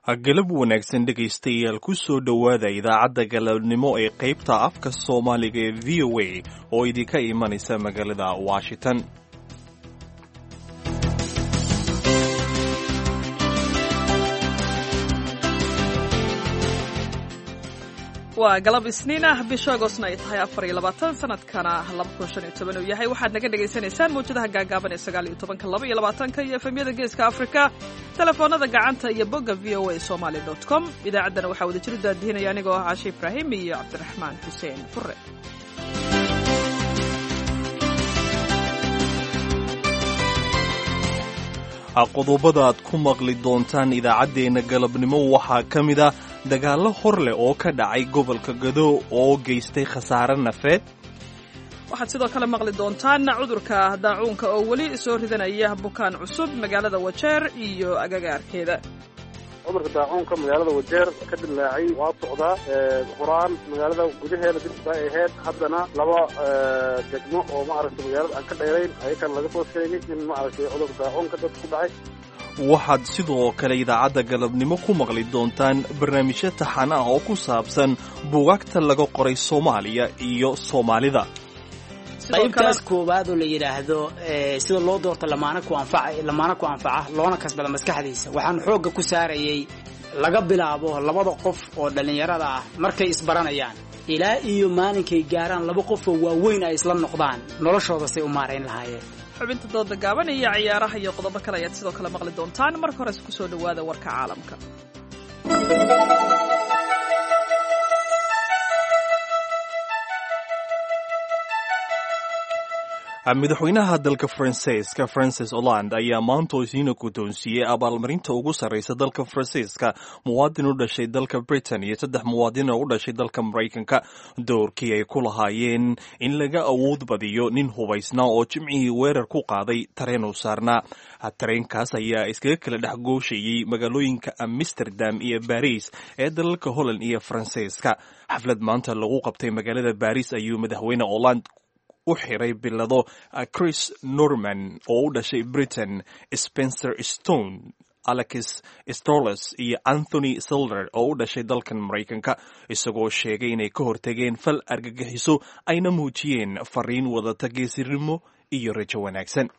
galab wanaagsan dhegaystayaal ku soo dhowaada idaacadda galabnimo ee qaybta afka soomaaliga ee v o a oo idinka imanaysa magaalada washington waa galab isniin ah bisha agostna ay tahay afar iyo labaatan sanadkana laba kun shan iyo toban uu yahay waxaad naga dhagaysanaysaan mawjadaha gaagaaban ee sagaal iyo tobanka laba iyo labaatanka iyo efemyada geeska afrika telefoonada gacanta iyo bogga v o a somaly dot com idaacaddana waxaa wada jiru daadihinaya anigoo ah caashe ibraahim iyo cabdiraxmaan xuseen fure qodobada aad ku maqli doontaan idaacaddeenna galabnimo waxaa ka mid a dagaallo hor leh oo ka dhacay gobolka gado oo geystay khasaare nafeed waxaad sidoo kale maqli doontaan cudurka daacuunka oo weli soo ridanaya bukaan cusub magaalada wajeer iyo agagaarkeeda cudurka daacuunka magaalada wajeer ka dilaacay waa socdaa horaan magaalada gudaheeda dib bay ahayd haddana laba degmo oo maaragtay magaalada aan ka dheerayn ayakan laga soo sheegay in maaragtay cudurka daacuunka dad ku dhacay waxaad sidoo kale idaacadda galabnimo ku maqli doontaan barnaamijyo taxan ah oo ku saabsan buugaagta laga qoray soomaaliya iyo soomaalida qaybtaas koowaad oo la yidhaahdo sida loo doorto lamaana ku anfaca lamaana ku anfaca loona kasbada maskaxdiisa waxaan xoogga ku saarayay laga bilaabo labada qof oo dhallinyarada ah markay isbaranayaan ilaa iyo maalinkay gaaraan laba qof oo waaweyn ay isla noqdaan noloshooda say u maarayn lahaayeen xubinta dooda gaaban iyo ciyaaraha iyo qodobo kale ayaad sidoo kale maqli doontaan marka hores ku soo dhowaada warka caalamka madaxweynaha dalka faransiiska francis holland ayaa maanta isiina guddoonsiiyey abaalmarinta ugu sarraysa dalka faransiiska muwaadin u dhashay dalka britain iyo saddex muwaadin oo u dhashay dalka maraykanka doorkii ay ku lahaayeen in laga awood badiyo nin hubaysnaa oo jimcihii weerar ku qaaday tareen u saarnaa tareenkaas ayaa iskaga kala dhex gooshayey magaalooyinka amsterdam iyo baris ee dalalka holland iyo faransiiska xaflad maanta lagu qabtay magaalada baris ayuu madaxweyne holland u xiray bilado chris norman oo u dhashay britain spencer stone alex stoles iyo anthony silder oo u dhashay dalkan maraykanka isagoo sheegay inay ka hortageen fal argagixiso ayna muujiyeen fariin wadata geesirnimo iyo rajo wanaagsan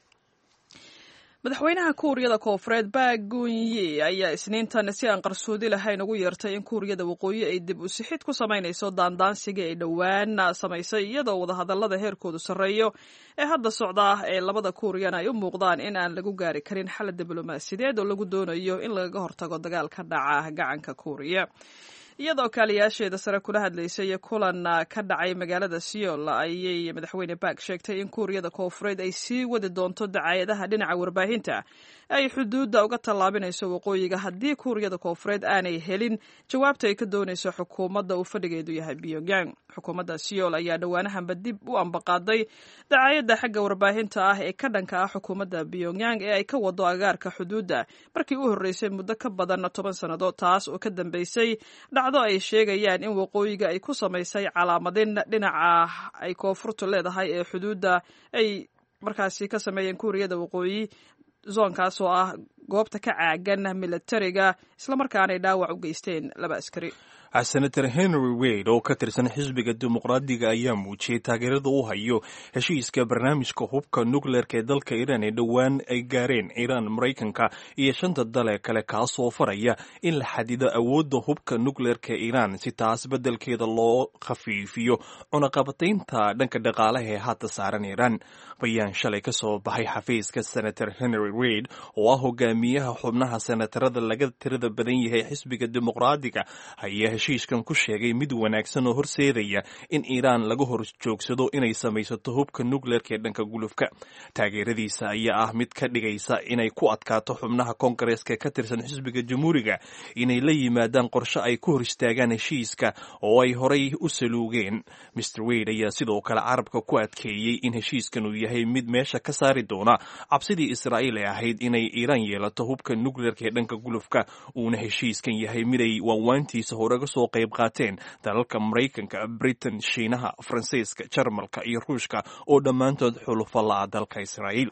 madaxweynaha kuuriyada koofureed baagunyi ayaa isniintan si aan qarsoodi lahayn ugu yeertay in kuuriyada waqooyi ay dib u sixid ku samaynayso daandaansiga ay dhowaan samaysay iyadoo wadahadallada heerkoodu sarreeyo ee hadda socda ee labada kuuriyana ay u muuqdaan in aan lagu gaari karin xal diblomaasiyadeed oo lagu doonayo in lagaga hortago dagaal ka dhaca gacanka kuuriya iyadoo kaaliyaasheeda sare kula hadlaysay kulan ka dhacay magaalada seoul ayay madaxweyne baak sheegtay in kuuriyada koofureed ay sii wadi doonto dacaayadaha dhinaca warbaahinta ay xuduudda uga tallaabinayso waqooyiga haddii kuuriyada koofureed aanay helin jawaabta ay ka doonayso xukuumadda uu fadhigeedu yahay pyongyang xukuumadda seoul ayaa dhowaanahanba dib u ambaqaaday dacaayadda xagga warbaahinta ah ee ka dhanka ah xukuumadda pyongyang ee ay ka wado agaarka xuduudda markii u horreysay muddo ka badan toban sannadood taas oo ka dambeysay dhacdo ay sheegayaan in waqooyiga ay ku samaysay calaamadin dhinaca ay koonfurtu leedahay ee xuduudda ay markaasi ka sameeyeen kuuriyada waqooyi zoonkaas oo ah goobta ka caagan militariga islamarkaanay dhaawac u geysteen laba askari senator henry wade oo ka tirsan xisbiga dimuqraadiga ayaa muujiyey taageerada u hayo heshiiska barnaamijka hubka nukleerka ee dalka iiraan ee dhowaan ay gaareen iiraan maraykanka iyo shanta dale kale kaasoo faraya in la xadido awoodda hubka nukleerka iiraan si taas beddelkeeda loo khafiifiyo cunaqabataynta dhanka dhaqaalaha ee hadda saaran iiraan bayaan shalay ka soo baxay xafiiska senator henry wade oo ah hogaamiyaha xubnaha senatarada laga tirada badan yahay xisbiga dimuqraadiga ayaa heshiiskan ku sheegay mid wanaagsan oo horseedaya in iiraan laga hor joogsado inay samaysato hubka nukleerka ee dhanka gulufka taageeradiisa ayaa ah mid ka dhigaysa inay ku adkaato xubnaha koongareeska ka tirsan xisbiga jamhuuriga inay la yimaadaan qorshe ay ku hor istaagaan heshiiska oo ay horay u saluugeen mr wade ayaa sidoo kale carabka ku adkeeyey in heshiiskan uu yahay mid meesha ka saari doona cabsidii israa'iil ee ahayd inay iiraan yeelato hubka nukleerka ee dhanka gulufka uuna heshiiskan yahay miday waanwaantiisa horega soo qayb qaateen dalalka maraykanka britain shiinaha faransiiska jarmalka iyo ruushka oo dhammaantood xulufa la'a dalka israa'iil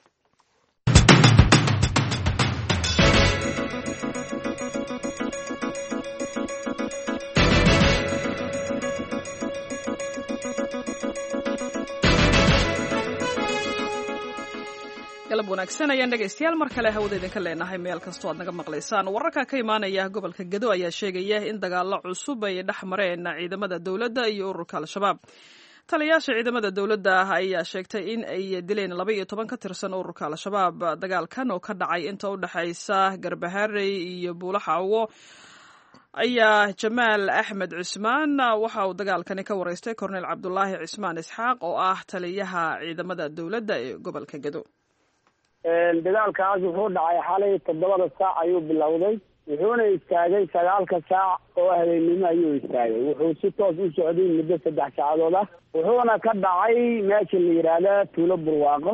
galab wanaagsan ayaan dhegaystayaal mar kale hawada idinka leenahay meel kastoo aad naga maqlaysaan wararka ka imaanaya gobolka gedo ayaa sheegaya in dagaalo cusub ay dhex mareen ciidamada dowladda iyo ururka al-shabaab taliyayaasha ciidamada dowladda ah ayaa sheegtay in ay dileen laba iyo toban ka tirsan ururka al-shabaab dagaalkan oo ka dhacay inta u dhexaysa garbaharey iyo buulaxaawo ayaa jamaal axmed cismaan waxa uu dagaalkani ka wareystay korneyl cabdulaahi cismaan isxaaq oo ah taliyaha ciidamada dowladda ee gobolka gedo dagaalkaas wuxuu dhacay xalay toddobada saac ayuu bilowday wuxuuna istaagay sagaalka saac oo habeennimo ayuu istaagay wuxuu si toos u socday muddo saddex saacadood ah wuxuuna ka dhacay meesha la yidhaahda tuulo burwaaqo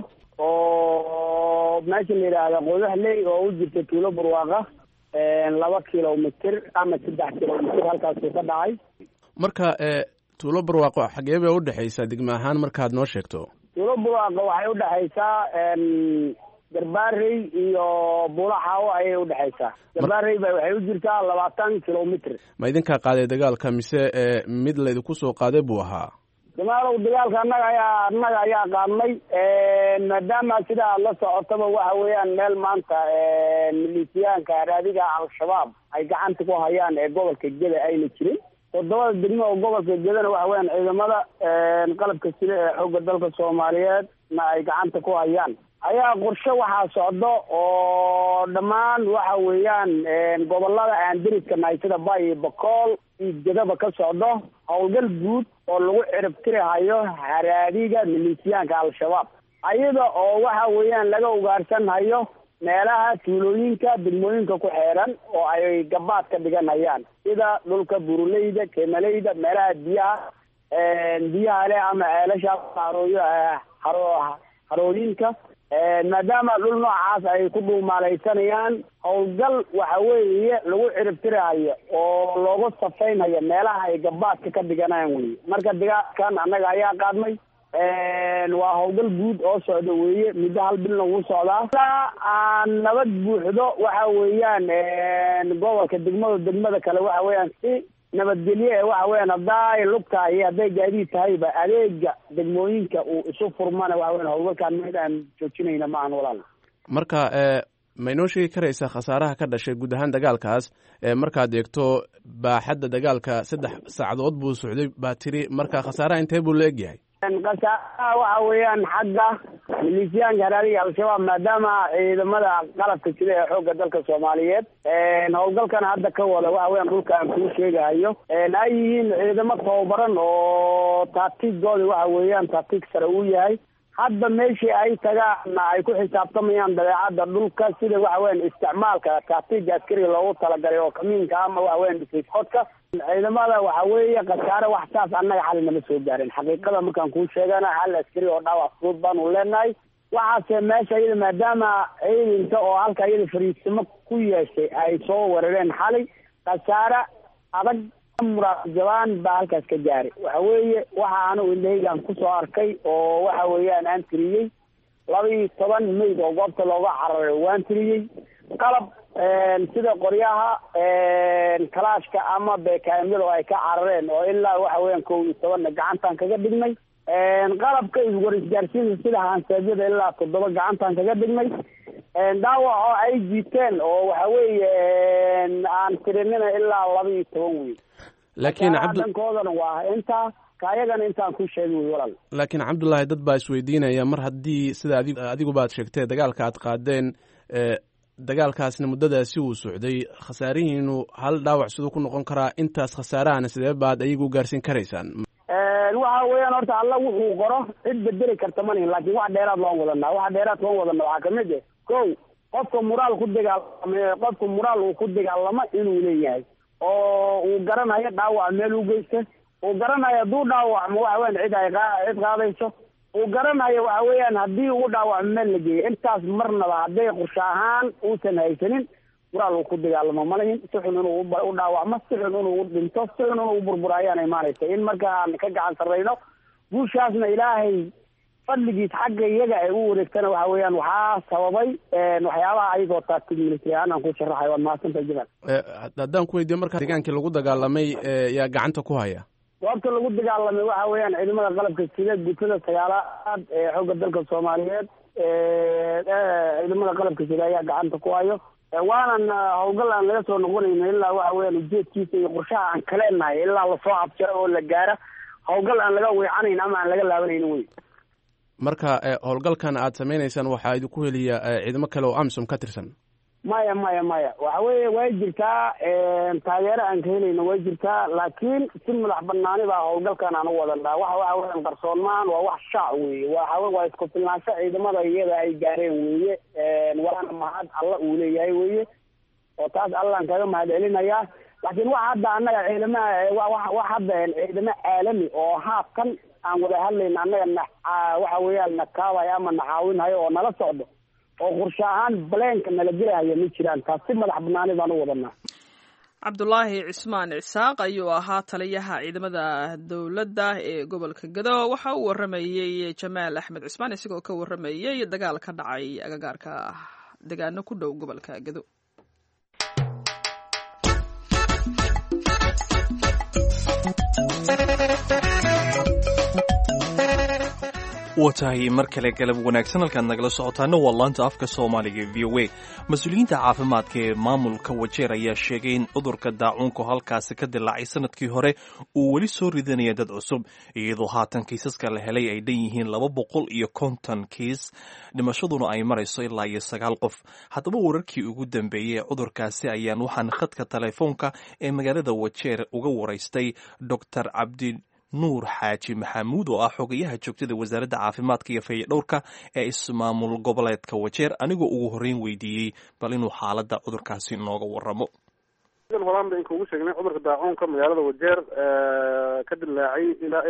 oo meesha la yidhaahda qodaxley oo u jirta tuulo burwaaqa laba kilomitr ama saddex kilomitr halkaasuu ka dhacay marka tuulo barwaaqo xagee bay udhexaysaa degme ahaan markaad noo sheegto tuulo burwaaqo waxay udhexaysaa garbaarey iyo buulaxaawo ayay udhexaysaa garbaarey ba waxay u jirtaa labaatan kilomitr ma idinkaa qaaday dagaalka mise mid laydinku soo qaaday buu ahaa jamaalow dagaalka annaga ayaa annaga ayaa qaadnay maadaama sida aad la socotaba waxa weeyaan meel maanta milisiyaanka araadiga al-shabaab ay gacanta ku hayaan ee gobolka geda ayna jirin toddobada degmo oo gobolka gedana waxa weeyaan ciidamada qalabka sida ee xoogga dalka soomaaliyeed na ay gacanta ku hayaan ayaa qorshe waxaa socdo oo dhammaan waxa weeyaan gobolada aan deriska nahay sida bay iyo bakool iyo gedaba ka socdo howlgal guud oo lagu ciribtirihayo haraadiga milisiyaanka al-shabaab ayada oo waxa weeyaan laga ugaarsanhayo meelaha tuulooyinka degmooyinka ku xeeran oo ay gabaad ka dhiganayaan sida dhulka buruleyda kemaleyda meelaha biyaha biyaha leh ama ceelasha harooyo haro harooyinka maadaama dhul noocaas ay ku dhuumaalaysanayaan howlgal waxa weeye lagu ciribtirahayo oo loogu safaynhayo meelaha ay gabaadka ka dhiganayaan weye marka dagaalkan annaga ayaa qaadnay waa howlgal guud oo socda weeye muddo hal bilna wuu socdaa ilaa aan nabad buuxdo waxa weeyaan gobolka degmada degmada kale waxa weeyaan si nabadgelye ee waxa weeyaan hadday lug tahay iyo hadday gaadiid tahayba adeega degmooyinka uu isu furmana waxa weyan howlgalkaan mid aan joojinayna ma ahan walaal marka ma inoo sheegi karaysaa khasaaraha ka dhashay guud ahaan dagaalkaas markaad eegto baaxadda dagaalka saddex saacadood buu socday baa tiri marka khasaaraha intee buu la egyahay khasaaraha waxa weeyaan xagga milisiyaanka haraadiga al-shabaab maadaama ciidamada qalabka sida ee xoogga dalka soomaaliyeed howlgalkan hadda ka wada waxa weyan dhulka aan kuu sheegahayo ay yihiin ciidamo tababaran oo taatiigooda waxa weeyaan taatiig sare uu yahay hadda meeshii ay tagaana ay ku xisaabtamayaan dabeecadda dhulka sida waxa weyan isticmaalka taatiiga askariga loogu talagalay oo kamiinka ama waxa weyan dhisayskoodka ciidamada waxa weeye khasaare wax saas annaga xali nama soo gaarin xaqiiqada markaan kuu sheegana hal askari oo dhaawac fudud baanu leenahay waxaase meesha iyada maadaama ciidanka oo halka iyada fariisimo ku yeeshay ay soo weerareen xalay khasaare adag muraajabaan baa halkaas ka gaaray waxa weeye waxa anigu indhahaygaan kusoo arkay oo waxa weeyaan aan tiriyey laba iyo toban mayd oo goobta looga cararay waan tiriyey qalab sida qoryaha kalaashka ama beekaamyada oo ay ka carareen oo ilaa waxa weeyaan kow iyo tobanna gacantaan kaga dhignay qalabka iswar isgaarsiinta sida hansaabyada ilaa toddoba gacantaan kaga dhignay dhaawac oo ay jiiteen oo waxa weeye aan tirinina ilaa laba iyo toban wey laakiin dankoodana waa intaa kaayagana intaan ku sheegay wey walaal laakiin cabdullaahi dad baa isweydiinaya mar haddii sida adi adigubaad sheegtee dagaalka aad qaadeen dagaalkaasna muddadaasi uu socday khasaarihiinu hal dhaawac siduu ku noqon karaa intaas khasaarahana sidee baad ayagu gaarsiin karaysaan waxa weeyaan horta alla wuxuu qoro cid bedeli karta ma lihin laakiin wax dheeraad loon wadanaa waxa dheeraad loon wadana waxaa kamid eh kow qofka muraal ku dagaalama qofka muraal uu ku dagaalamo inuu leeyahay oo uu garanayo dhaawac meel u geysta uu garanayo hadduu dhaawacmo waxa weyan cid ay cid qaadayso uu garanayo waxa weeyaan haddii ugu dhaawacmo meel la geeyo intaas marnaba hadday qorshe ahaan uusan haysanin muraal uu ku dagaalamo malahin si xun inuu u dhaawacmo si xun inuu dhinto si xun inuu burbura ayaan imaanaysa in marka aan ka gacan sarrayno guushaasna ilaahay fadligiis xagga iyaga ay u wareegtana waxa weeyaan waxaa sababay waxyaabaha ayagoo taagtig military ahaan aan ku sharaxay waad mahadsantahay jamaal haddaan ku weydiyo marka deegaankii lagu dagaalamay yaa gacanta ku haya goobta lagu dagaalamay waxa weeyaan ciidamada qalabka sida gutada sagaalaad ee xoogga dalka soomaaliyeed ciidamada qalabka sida ayaa gacanta ku hayo waanan howlgal aan laga soo noqonayno ilaa waxa weyaan ujeedkiisa iyo qorshaha aan kaleenahay ilaa lasoo abjaro oo la gaara howlgal aan laga weecanayn ama aan laga laabanayno wey marka howlgalkan aad samaynaysaan waxaa idinku heliya ciidamo kale oo amisom ka tirsan maya maya maya waxa weeye way jirtaa taageero aan ka helayno way jirtaa laakiin si madax banaani baa howlgalkan aan u wadanaa waxa waxa weyan qarsoonmaan waa wax shaac weeye waxa waa isku filnaansho ciidamada iyada ay gaareen weeye waana mahad alla uu leeyahay weye oo taas allaan kaga mahad celinayaa laakiin waxa hadda annaga ciidamaha wax hadda ciidamo caalami oo haafkan aan wada hadlayna annaga na waxa weeyaan na kaabaya ama na caawinhayo oo nala socdo oo qorshe ahaan baleenka nala gelahaya ma jiraan taas si madax banaani baan u wadanaa cabdulaahi cismaan cisaaq ayuu ahaa taliyaha ciidamada dowladda ee gobolka gado waxa uu waramayey jamaal axmed cismaan isagoo ka waramayey dagaal ka dhacay agagaarka degaano ku dhow gobolka gado waa tahay mar kale galab wanaagsan halkaad nagala socotaana waa laanta afka soomaaliga v o a mas-uuliyiinta caafimaadka ee maamulka wajeer ayaa sheegay in cudurka daacuunku halkaasi ka dilaacay sanadkii hore uu weli soo ridanaya dad cusub iyadoo haatan kiisaska la helay ay dhan yihiin laba boqol iyo konton kiis dhimashaduna ay marayso ilaa iyo sagaal qof haddaba wararkii ugu dambeeyey ee cudurkaasi ayaan waxaan khadka telefoonka ee magaalada wajeer uga waraystay doctor cabdi nuur xaaji maxamuud oo ah xogayaha joogtada wasaaradda caafimaadka iyo fayadhowrka ee ismaamul goboleedka wajeer anigoo ugu horreyn weydiiyey bal inuu xaaladda cudurkaasi nooga waramo horaan ba inkugu sheegnay cudurka daacuunka magaalada wajeer ka dilaacay ilaa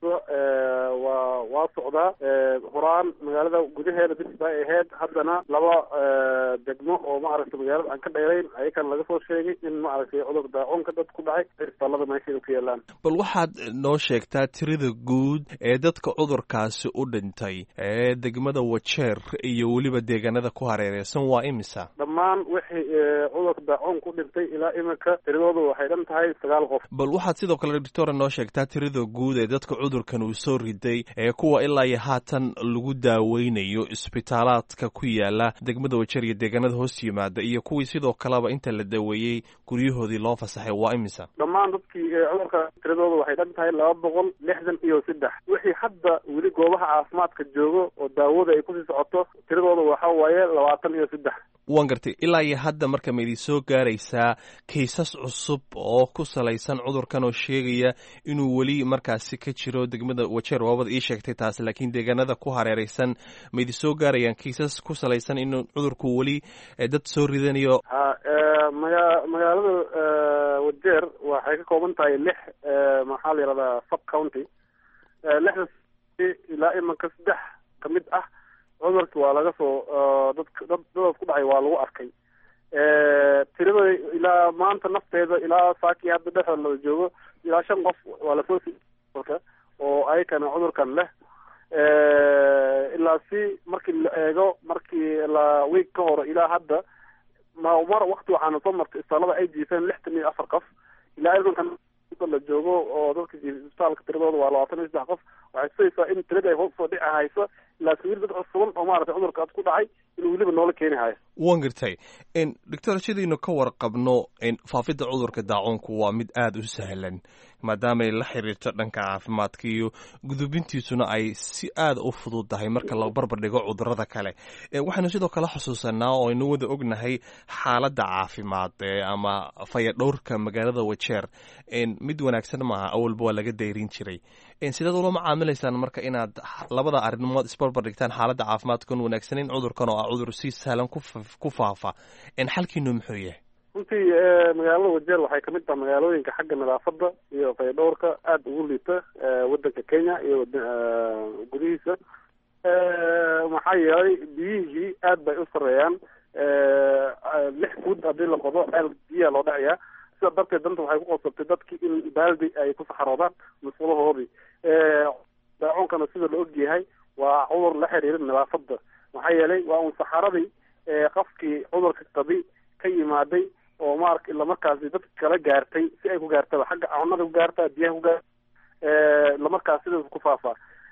waa waa socdaa horaan magaalada gudaheeda bis bay ahayd haddana laba degmo oo maaragtay magaalada aan ka dheerayn ayakan laga soo sheegay in maaragtay cudurka daacuunka dad ku dhacay isbitaalada meesheeda ku yaalaan bal waxaad noo sheegtaa tirada guud ee dadka cudurkaasi u dhintay ee degmada wajeer iyo weliba deegaanada ku hareereysan waa imisa dhammaan wixii cudurka daacuun ku dhintay ilaa imika tiradooda waxay dhan tahay sagaal qof bal waxaad sidoo kale doctora noo sheegtaa tirada guud ee dadka cudurkan uu soo riday ee kuwa ilaa iyo haatan lagu daaweynayo isbitaalaadka ku yaala degmada wajeer iyo deegaanada hoos yimaada iyo kuwii sidoo kaleba inta la daweeyey guryahoodii loo fasaxay waa imisa dhammaan dadkii cudurka tiradooda waxay dhan tahay laba boqol lixdan iyo saddex wixii hadda weli goobaha caafimaadka joogo oo daawada ay kusii socoto tiradooda waxa waaye labaatan iyo saddex waan gartay ilaa iyo hadda marka ma idin soo gaaraysaa kaysas cusub oo ku salaysan cudurkan oo sheegaya inuu weli markaasi ka jiro degmada wajeer waabad ii sheegtay taasi laakiin deegaanada ku hareereysan ma idin soo gaarayaan kaysas ku salaysan inuu cudurku weli dad soo ridanayo ha maga magaalada wajeer waxay ka kooban tahay lix maxaa la yihahdaa sub county lixda ilaa imanka saddex ka mid ah cudurki waa laga soo dadk dad dadaas ku dhacay waa lagu arkay tirada ilaa maanta nafteeda ilaa saakii hadda dhexda la joogo ilaa shan qof waa lasoo siika oo ayakana cudurkan leh ilaa si markii la eego markii la week ka hore ilaa hadda ma mar wakti waxaana soo martay isbitaalada ay jiifeen lixtan iyo afar qof ilaa imankan la joogo oo dadka isbitaalka tiradooda waa labaatan iyo saddex qof waxay tusaysaa in tirada ay hoos soo dhici hayso ilaa sawir dad cusuban oo maaragtay cudurka ad ku dhacay inuu weliba noola keeni hayo waan gartay doctor sidaynu ka warqabno faafidda cudurka daacuunku waa mid aada u sahlan maadaamaay la xiriirto dhanka caafimaadka iyo gudubintiisuna ay si aada u fududdahay marka la barbar dhigo cudurada kale waxaynu sidoo kale xusuusanaa oo aynu wada ognahay xaaladda caafimaad ama fayadhowrka magaalada wajeer mid wanaagsan maaha awalba waa laga dayrin jiray sidaad ula macaamilaysaan marka inaad labada arrimood isbarbar dhigtaan xaaladda caafimaadkan wanaagsaneyn cudurkan oo ah cudur si sahlan ku faafa xalkiinu muxuu yahay runtii magaalada wajeer waxay kamid tahay magaalooyinka xagga nadaafada iyo fayadhowrka aada ugu liita wadanka kenya iyo gudihiisa maxaa yeelay biyihii aad bay u sareeyaan lix food haddii la qodo ceel biyaa loo dhacayaa sida darteed danta waxay ku qosabtay dadkii in baaldi ay ku saxaroodaan musqulahoodii daacuunkana sida la ogyahay waa cudur la xiriira nadaafada maxaa yeelay waa un saxaradii qofkii cudurka qabi ka yimaaday oo maarka islamarkaasi dadka kala gaartay si ay ku gaartaba xagga cunada ku gaartaa biyaha ku gaarta islamarkaas sidaas ku faafaa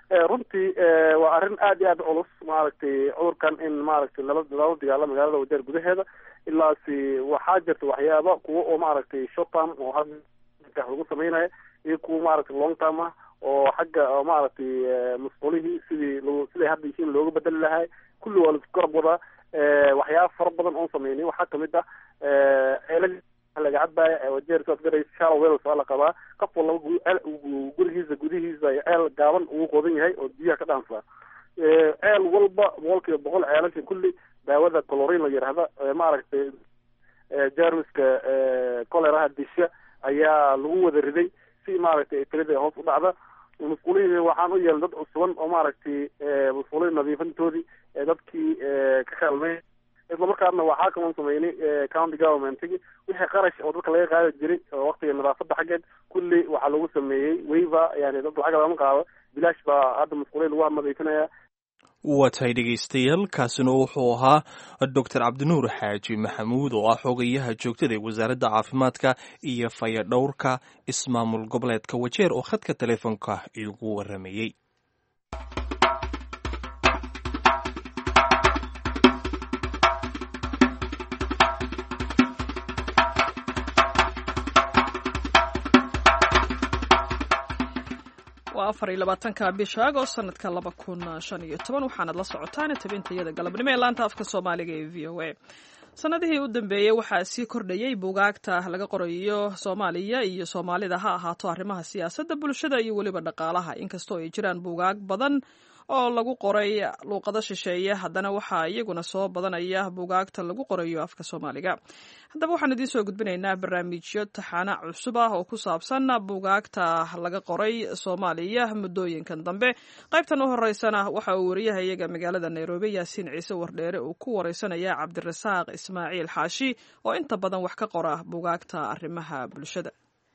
runtii waa arrin aad iyo aad culus maaragtay cudurkan in maaragtay lala lala dagaalo magaalada wajeer gudaheeda ilaasi waxaa jirta waxyaaba kuwa oo maaragtay short term oo hadda lagu sameynaya iyo kuwa maaragtay long term ah oo xagga maaragtay masquulihii sidii l siday hadda yihiin looga bedeli lahay kulli waa laisku garab wadaa waxyaaba fara badan oon sameynay waxaa kamid ah ceelal laga cadbaya wajeer saas garaysa shallow wells waa la qabaa qof walaba gurigiisa gudihiisa ceel gaaban ugu qodan yahay oo biyaha ka dhaansaa ceel walba boqol kiiba boqol ceelasha kulli daawada colorin la yidhaahda maaragtay jarmiska coleraha disha ayaa lagu wada riday si maaragtay tirada hoos u dhacda masquulihii waxaan u yeelay dad cusuban oo maaragtay masquulihi nadiifintoodii dadkii ka kaalmey isla markaasna waxaa kaloo sameynay county governmentigi wixii qarash oo dadka laga qaadi jiray oo waktiga nadaafada xaggeed kulli waxaa lagu sameeyey waiver yani dad lacag lama qaado bilaash baa hadda masquulihi lagu nadiifinaya waa tahay dhegaystayaal kaasina wuxuu ahaa doctor cabdinuur xaaji maxamuud oo ah xogayaha joogtada ee wasaaradda caafimaadka iyo fayadhowrka ismaamul goboleedka wajeer oo khadka teleefonka igu waramayey waa afar iyo labaatanka bisha agost sanadka laba kun shan iyo toban waxaanad la socotaan tabintayada galabnimo ee laanta afka soomaaliga ee v o a sanadihii u dambeeyey waxaa sii kordhayey buugaagta laga qorayo soomaaliya iyo soomaalida ha ahaato arrimaha siyaasadda bulshada iyo weliba dhaqaalaha inkastoo ay jiraan buugaag badan oo lagu qoray luuqado shisheeye haddana waxaa iyaguna soo badanaya buugaagta lagu qorayo afka soomaaliga haddaba waxaan idiin soo gudbinaynaa barnaamijyo taxaana cusub ah oo ku saabsan buugaagta laga qoray soomaaliya muddooyinkan dambe qaybtan u horeysana waxa uu wariyaha iyaga magaalada nairobi yaasiin ciise wardheere uu ku wareysanaya cabdirasaaq ismaaciil xaashi oo inta badan wax ka qora buugaagta arrimaha bulshada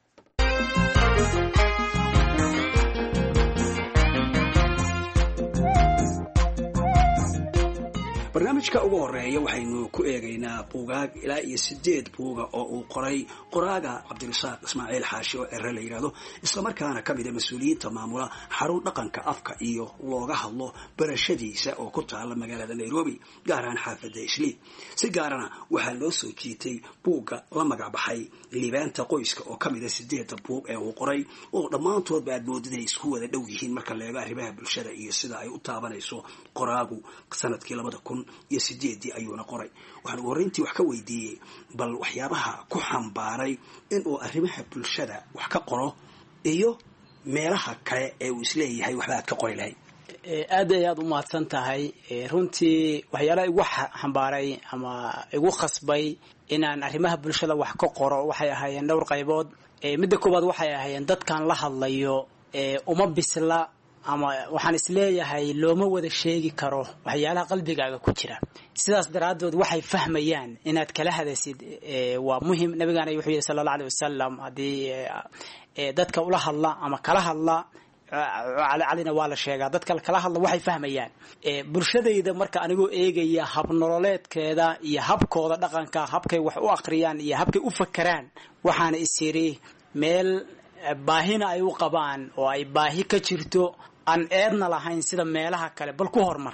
barnaamijka ugu horeeya waxaynu ku eegaynaa buugaag ilaa iyo sideed buuga oo uu qoray qoraaga cabdirasaaq ismaaciil xaashi oo cere la yidhaahdo islamarkaana ka mida mas-uuliyiinta maamula xarun dhaqanka afka iyo looga hadlo barashadiisa oo ku taala magaalada nairobi gaar ahaan xaafadda islii si gaarana waxaa loo soo jiitay buugga la magac baxay liibaanta qoyska oo ka mida sideedda buug ee uu qoray oo dhammaantoodba aad moodid ay isku wada dhow yihiin marka la eego arrimaha bulshada iyo sida ay u taabanayso qoraagu sanadkii labada kun iyo sideedii ayuuna qoray waxaan ugu horreyntii wax ka weydiiyey bal waxyaabaha ku xambaaray inuu arrimaha bulshada wax ka qoro iyo meelaha kale ee uu isleeyahay waxba aad ka qori lahayd aad ay aad u mahadsan tahay runtii waxyaalaha igu xambaaray ama igu khasbay inaan arrimaha bulshada wax ka qoro waxay ahaayeen dhowr qaybood midda koowaad waxay ahaayeen dadkan la hadlayo uma bisla ama waxaan isleeyahay looma wada sheegi karo waxyaalaha qalbigaaga ku jira sidaas daraaddood waxay fahmayaan inaad kala hadaysid waa muhim nabigaana wuxuu yidhi sala alla alay wasalam haddii dadka ula hadla ama kala hadla calina waa la sheegaa dadka kala hadla waxay fahmayaan bulshadayda marka anigoo eegaya habnololeedkeeda iyo habkooda dhaqanka habkay wax u akhriyaan iyo habkay u fakeraan waxaana is yidhi meel baahina ay u qabaan oo ay baahi ka jirto aan eedna lahayn sida meelaha kale bal ku hormar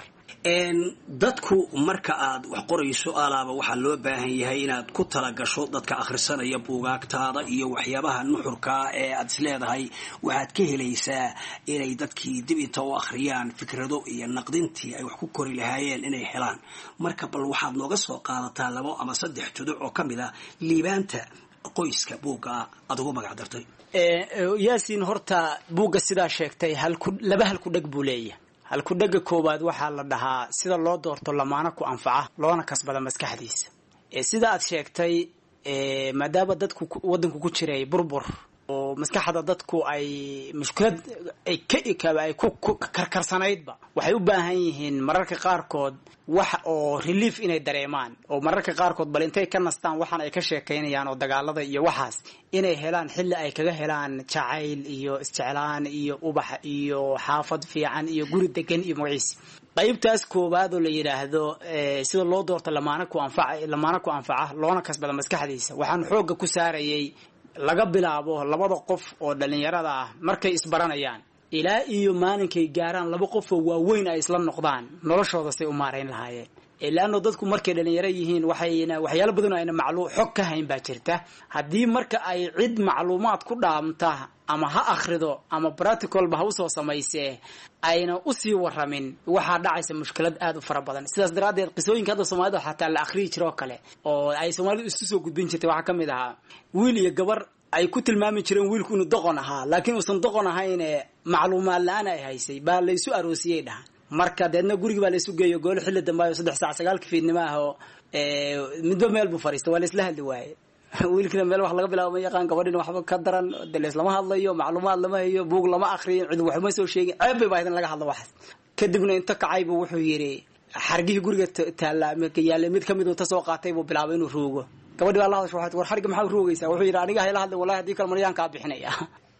dadku marka aad wax qorayso alaaba waxaa loo baahan yahay inaad ku talagasho dadka akhrisanaya buugaagtaada iyo waxyaabaha nuxurkaa ee aad isleedahay waxaad ka helaysaa inay dadkii dib inta u akhriyaan fikrado iyo naqdintii ay wax ku kori lahaayeen inay helaan marka bal waxaad nooga soo qaadataa labo ama saddex juduc oo ka mid a liibaanta qoyska buugga aad ugu magac dartay yaasiin horta buugga sidaa sheegtay halku laba halku dheg buu leeyahay halku dhega koowaad waxaa la dhahaa sida loo doorto lamaana ku anfaca loona kasbada maskaxdiisa sida aad sheegtay maadaama dadku wadanku ku jiray burbur oo maskaxda dadku ay mushkilad ay ka ay ku karkarsanaydba waxay u baahan yihiin mararka qaarkood wax oo relief inay dareemaan oo mararka qaarkood bal intay ka nastaan waxaan ay ka sheekaynayaan oo dagaalada iyo waxaas inay helaan xilli ay kaga helaan jacayl iyo isjeclaan iyo ubax iyo xaafad fiican iyo guri degan iyo magaciis qaybtaas koowaad oo la yidhaahdo sida loo doorto lamaana ku anfaca lamaana ku anfaca loona kasbada maskaxdiisa waxaan xoogga ku saarayay laga bilaabo labada qof oo dhalinyarada ah markay isbaranayaan ilaa iyo maalinkay gaaraan laba qofoo waaweyn ay isla noqdaan noloshooda say u maarayn lahaayeen leanno dadku markay dhalinyaro yihiin waxayna waxyaalo badan ayna maclu xog ka hayn baa jirta haddii marka ay cid macluumaad ku dhaamta ama ha akhrido ama practicalba ha usoo samaysee ayna usii waramin waxaa dhacaysa mushkilad aada u fara badan sidaas daraaddeed qisooyinka hadda soomaalida xataa la akhriyi jiroo kale oo ay soomaalidu isu soo gudbin jirtay waxaa ka mid ahaa wiil iyo gabar ay ku tilmaami jireen wiilku inuu doqon ahaa laakiin uusan doqon ahayne macluumaad la-aan ay haysay baa laysu aroosiyey dhahan marka deedna gurigi baa laysu geeyo goolo xilli dambaayo saddex saac sagaalka fiidnimo ah oo midba meel buu fariista waa laisla hadli waaye wiilkina meel wax laga bilaabo ma yaqaan gabadhina waxba ka daran dalees lama hadlayo macluumaad lama hayo buug lama akriyin cid waxma soo sheegin ceeb bay baa idin laga hadlo waxaas kadibna inta kacay buu wuxuu yidhi xargihii guriga taalla yaallay mid kamid ta soo qaatay buu bilaabay inuu ruugo gabadhi baa la hadasha waxay war xarga maxaa ruugaysaa wuxuu yidhi aniga hayla hadlay wallahi haddii kale maryaan kaa bixinaya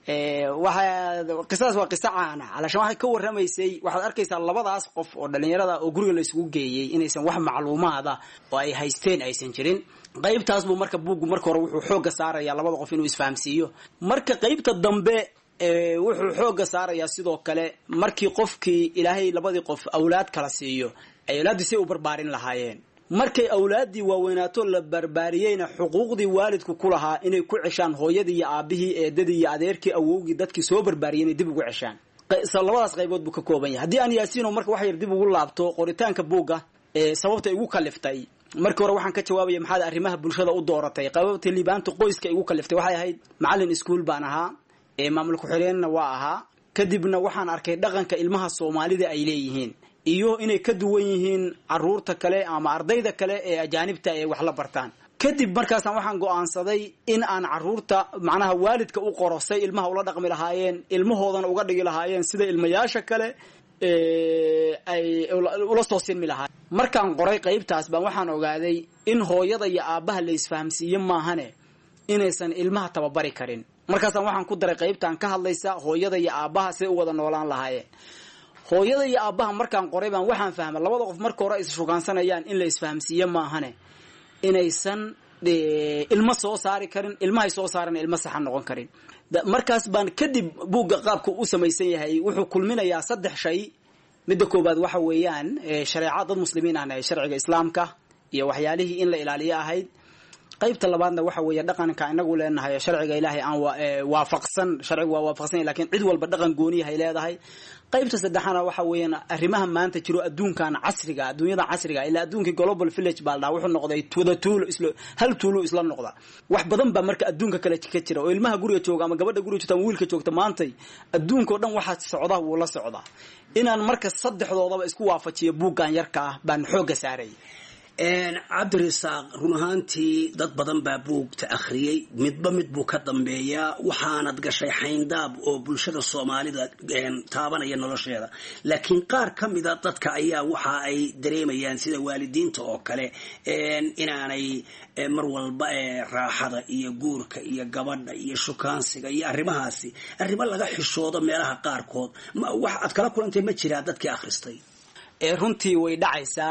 waxa qisadaas waa qiso caana calashaan waxay ka warramaysay waxaad arkaysaa labadaas qof oo dhalinyarada oo guriga laysugu geeyey inaysan wax macluumaada oo ay haysteen aysan jirin qaybtaas buu marka buuggu marka hore wuxuu xooga saaraya labada qof inuu isfahamsiiyo marka qaybta dambe wuxuu xooga saarayaa sidoo kale markii qofkii ilaahay labadii qof awlaad kala siiyo ay awlaaddii say u barbaarin lahaayeen markay awlaaddii waaweynaato la barbaariyeyna xuquuqdii waalidku ku lahaa inay ku ceshaan hooyadii iyo aabihii eedadii iyo adeerkii awowgii dadkii soo barbaariyey inay dib ugu ceshaan labadaas qaybood buu ka kooban yahay haddii aan yaasiino marka wax yar dib ugu laabto qoritaanka buugga sababta igu kaliftay markii hore waxaan ka jawaabaya maxaad arrimaha bulshada u dooratay qababta liibaanta qoyska igu kaliftay waxay ahayd macallin iskuol baan ahaa maamul ku-xigeenna waa ahaa kadibna waxaan arkay dhaqanka ilmaha soomaalida ay leeyihiin iyo inay ka duwan yihiin caruurta kale ama ardayda kale ee ajaanibta ee wax la bartaan kadib markaasaan waxaan go-aansaday in aan caruurta macnaha waalidka u qoro say ilmaha ula dhaqmi lahaayeen ilmahoodana uga dhigi lahaayeen sida ilmayaasha kale ay ula soo sinmi lahaayeen markaan qoray qaybtaas baan waxaan ogaaday in hooyada iyo aabbaha la isfahamsiiye maahane inaysan ilmaha tababari karin markaasaan waxaan ku daray qaybtaan ka hadlaysa hooyada iyo aabbaha say u wada noolaan lahaayeen hooyada iyo aabbaha markaan qoray baan waxaan fahmay labada qof marka hore is shugaansanayaan in la isfahamsiiye maahane inaysan ilmo soo saari karin ilmahay soo saaran ilmo saxan noqon karin markaas baan kadib buugga qaabka u samaysan yahay wuxuu kulminayaa saddex shay midda koowaad waxa weeyaan shareeca dad muslimiin ahna sharciga islaamka iyo waxyaalihii in la ilaaliyo ahayd qaybta labaadna waxa weeye dhaqanka inagu leenahay sharciga ilaahay aan waafaqsan sharcigu waa waafaqsan lakin cid walba dhaqan gooniyahay leedahay qaybta saddexaana waxa weeyaan arrimaha maanta jiro adduunkan casriga adduunyada casriga ilaa adduunkii global village baa ladhaha wuxuu noqday wada tuulo isla hal tuulo isla noqda wax badan baa marka adduunka kale ka jira oo ilmaha guriga jooga ama gabadha guriga joogta ama wiilka joogta maantay adduunkao dhan waxaa socda wuu la socdaa inaan marka saddexdoodaba isku waafajiyo buuggan yarka ah baan xoogga saaray cabdirasaaq run ahaantii dad badan baa buugta akhriyey midba mid buu ka dambeeyaa waxaanad gashay xayndaab oo bulshada soomaalida taabanaya nolosheeda laakiin qaar ka mida dadka ayaa waxa ay dareemayaan sida waalidiinta oo kale inaanay mar walba raaxada iyo guurka iyo gabadha iyo shukaansiga iyo arrimahaasi arrimo laga xishoodo meelaha qaarkood wax aad kala kulantay ma jiraa dadkii akhristay runtii way dhacaysaa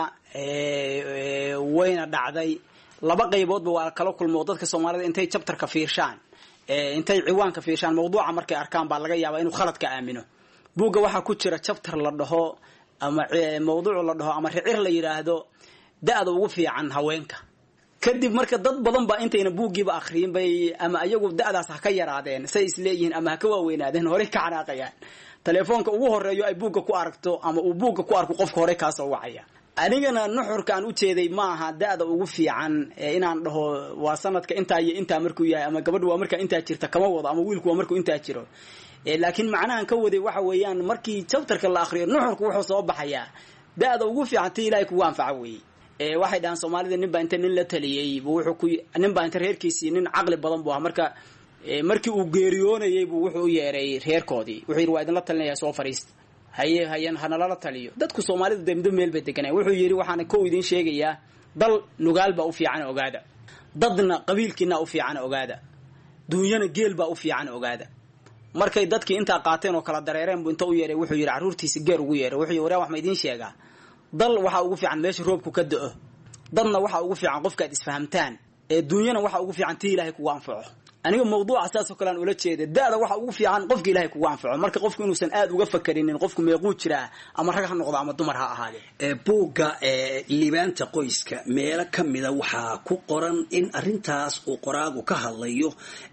wayna dhacday laba qayboodba waa kala kulmo dadka soomaalida intay jabtarka fiirshaan intay ciwaanka fiirshaan mawduuca markay arkaan baa laga yaabaa inuu khaladka aamino buugga waxaa ku jira jabtar la dhaho ama mawduuc la dhaho ama ricir la yidhaahdo da-da ugu fiican haweenka kadib marka dad badan baa intayna buuggiiba akriyin bay ama ayagu da-daas ha ka yaraadeen say isleeyihiin ama ha ka waaweynaadeen horey ka xanaaqayaan telefoonka ugu horeeyo ay buugga ku aragto ama uu buugga ku arko qofka hore kaasoo wacaya anigana nuxurka aan ujeeday ma aha da-da ugu fiican inaan dhaho waa sanadka intaa iyo intaa markuu yahay ama gabadha waa markaa intaa jirta kama wado ama wiilku waa markuu intaa jiro laakiin macnahan ka waday waxa weeyaan markii jabtarka la akriyo nuxurka wuxuu soo baxayaa da-da ugu fiican ti ilaahay kugu anfaca weeye waxay dhahaan soomaalida nin baa inta nin la taliyey wuxuu ku nin baa inta reerkiisii nin caqli badan bu ah marka markii uu geeriyoonayay buu wuxuu u yeeray reerkoodii wuxuu yidhi waa idinla talinaya soo fariista haye hayan hanalala taliyo dadku soomaalidu dee middo meel bay deganay wuxuu yidhi waxaana kow idiin sheegayaa dal nugaal baa u fiican ogaada dadna qabiilkiina u fiican ogaada duunyana geel baa u fiican ogaada markay dadkii intaa qaateen oo kala dareereen buu inta u yeeray wuxuu yidhi carruurtiisi geer ugu yeeray wuxuu yidhi waryaa wax ma idiin sheegaa dal waxaa ugu fiican meesha roobku ka da-o dadna waxaa ugu fiican qofka ad isfahamtaan ee duunyana waxaa ugu fiican tii ilaahay kugu anfaco aniga mawduuca saas oo kale aan ula jeeda da-da waxa ugu fiican qofka ilahay kugu anfaco marka qofku inuusan aada uga fakarinin qofku meequu jiraa ama rag ha noqdo ama dumar ha ahaadee buugga liibaanta qoyska meelo ka mida waxaa ku qoran in arintaas uu qoraagu ka hadlayo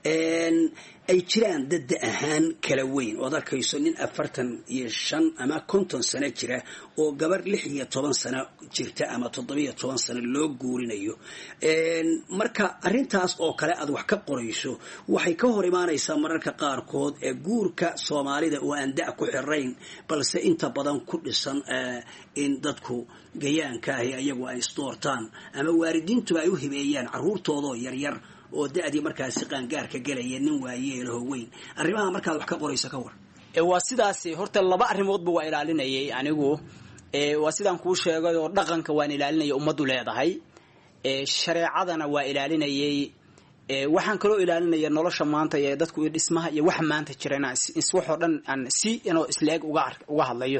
ay jiraan dadda ahaan kala weyn ood arkayso nin afartan iyo shan ama konton sano jira oo gabar lix iyo toban sano jirta ama toddobiyo toban sano loo guurinayo marka arintaas oo kale aad wax ka qorayso waxay ka hor imaanaysaa mararka qaarkood ee guurka soomaalida oo aan da' ku xirayn balse inta badan ku dhisan in dadku gayaanka ahi ayagu ay isdoortaan ama waalidiintuba ay u hibeeyaan caruurtoodoo yaryar oo da-dii markaasi qaangaarka gelaya nin waayeelaho weyn arrimaha markaad wax ka qorayso ka war waa sidaas horta laba arrimoodba waa ilaalinayay anigu waa sidaan kuu sheegay oo dhaqanka waan ilaalinaya ummaddu leedahay shareecadana waa ilaalinayay waxaan kaloo ilaalinaya nolosha maanta ee dadku dhismaha iyo waxa maanta jira inaan waxoo dhan aan si inoo isla-eg uga hadlayo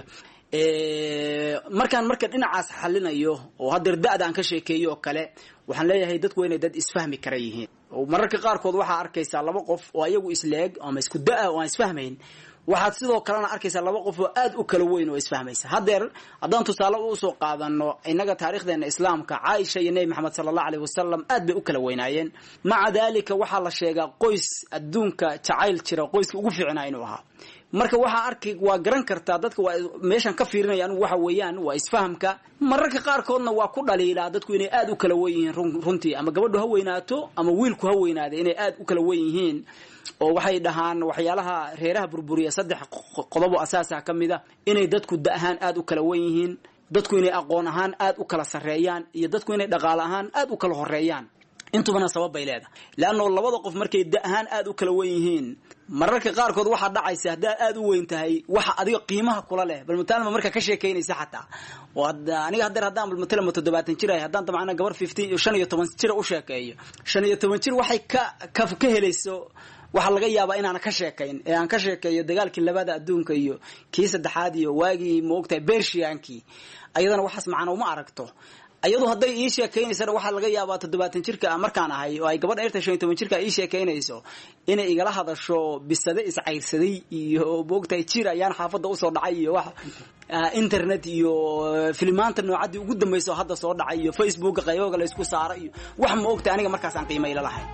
markaan marka dhinacaas xalinayo oo haddeer da-da aan ka sheekeeyo oo kale waxaan leeyahay dadku waa inay dad isfahmi kara yihiin mararka qaarkood waxaa arkaysaa laba qof oo ayagu isla-eg ama isku da-a oo aan isfahmayn waxaad sidoo kalena arkaysaa laba qof oo aada u kala weyn oo isfahmaysa haddeer haddaan tusaale usoo qaadano innaga taarikhdeena islaamka caaisha iyo nebi maxamed sala allahu aleyh wasalam aad bay u kala weynaayeen maca daalika waxaa la sheegaa qoys adduunka jacayl jira qoyska ugu fiicnaa inuu ahaa marka waxaa arkay waa garan kartaa dadka waa meeshan ka fiirinaya anigu waxa weeyaan waa isfahamka mararka qaarkoodna waa ku dhaliilaa dadku inay aada u kala wen yihiin runtii ama gabadhu ha weynaato ama wiilku ha weynaada inay aada u kala wen yihiin oo waxay dhahaan waxyaalaha reeraha burburiya saddex qodobo asaasa ka mid a inay dadku da ahaan aada u kala wen yihiin dadku inay aqoon ahaan aada u kala sarreeyaan iyo dadku inay dhaqaale ahaan aada u kala horeeyaan intubana sabab bay leedahay leanno labada qof markay da ahaan aada u kala wen yihiin mararka qaarkood waxaa dhacaysa haddaad aada u weyn tahay waxa adiga qiimaha kula leh bal matalan ma markaa ka sheekaynaysa xataa oo aniga haddeer haddaan bal matalan ma toddobaatan jir ahay haddaan dabcana gabar fifteen iyo shan iyo toban jira u sheekeeyo shan iyo toban jir waxay ka ka ka helayso waxaa laga yaabaa inaana ka sheekayn ee aan ka sheekeeyo dagaalkii labada adduunka iyo kii saddexaad iyo waagii maogtahay bershiyankii ayadana waxaas macana uma aragto ayadu hadday ii sheekaynaysana waxaa laga yaabaa toddobaatan jirka markaan ahay oo ay gabadha erta shan iyo toban jirka ii sheekaynayso inay igala hadasho bisade iscayrsaday iyo moogtahay jir ayaan xaafadda usoo dhacay iyo wax internet iyo filimaanta noocaddii ugu dambaysa oo hadda soo dhacay iyo facebooka qaybooga la isku saaro iyo wax ma ogtahay aniga markaasaan qiima ila lahayn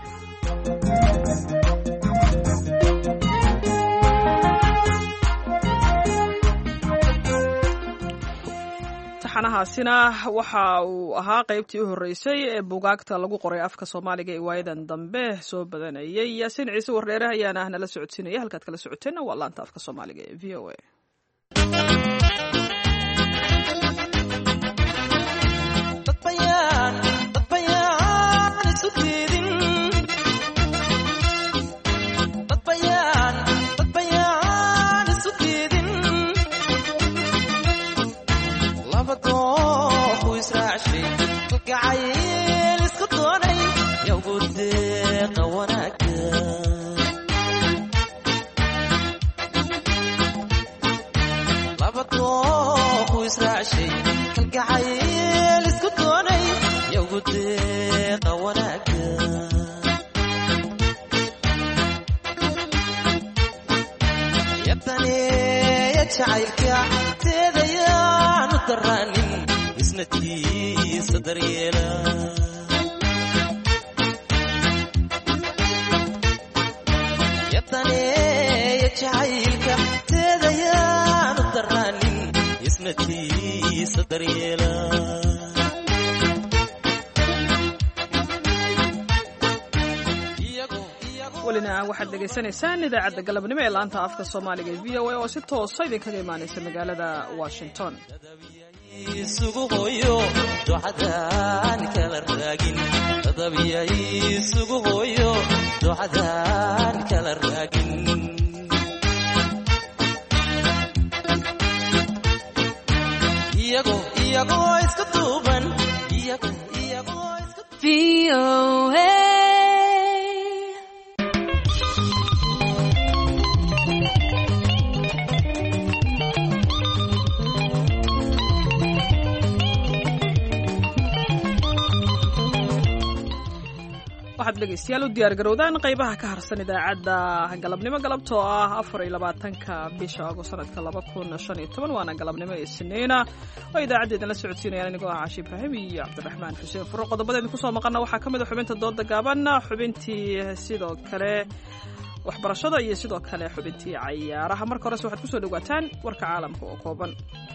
taxanahaasina waxa uu ahaa qaybtii u horreysay ee bugaagta lagu qoray afka soomaaliga ee waayadan dambe soo badanayay yaasiin ciise wardheere ayaana ah nala socodsiinaya halkaad kala socoteenna waa laanta afka soomaaliga ee v o a welina waxaad dhegaysanaysaan idaacadda galabnimo ee laanta afka soomaaliga ee v o a oo si toosa idinkaga imaanaysa magaalada washington isugu hooyo ducadaan kala raagin isugu hooyo ducadaan kala raagin iyagoo iyagoo iska duuban iyagoo iyagoo iska waxaad waxaad dhegaystayaal u diyaargarowdaan qaybaha ka harsan idaacadda galabnimo galabtoo ah afar iyo labaatanka bisha ago sanadka laba kun shan iyo toban waana galabnimo isniina oo idaacaddeedana la socodsiinayaan anigoo ah caashi ibraahim iyo cabdiraxmaan xuseen furo qodobadeedin kusoo maqana waxaa ka mid a xubinta dooda gaaban xubintii sidoo kale waxbarashada iyo sidoo kale xubintii cayaaraha marka horese waxaad kusoo dhawaataan warka caalamka oo kooban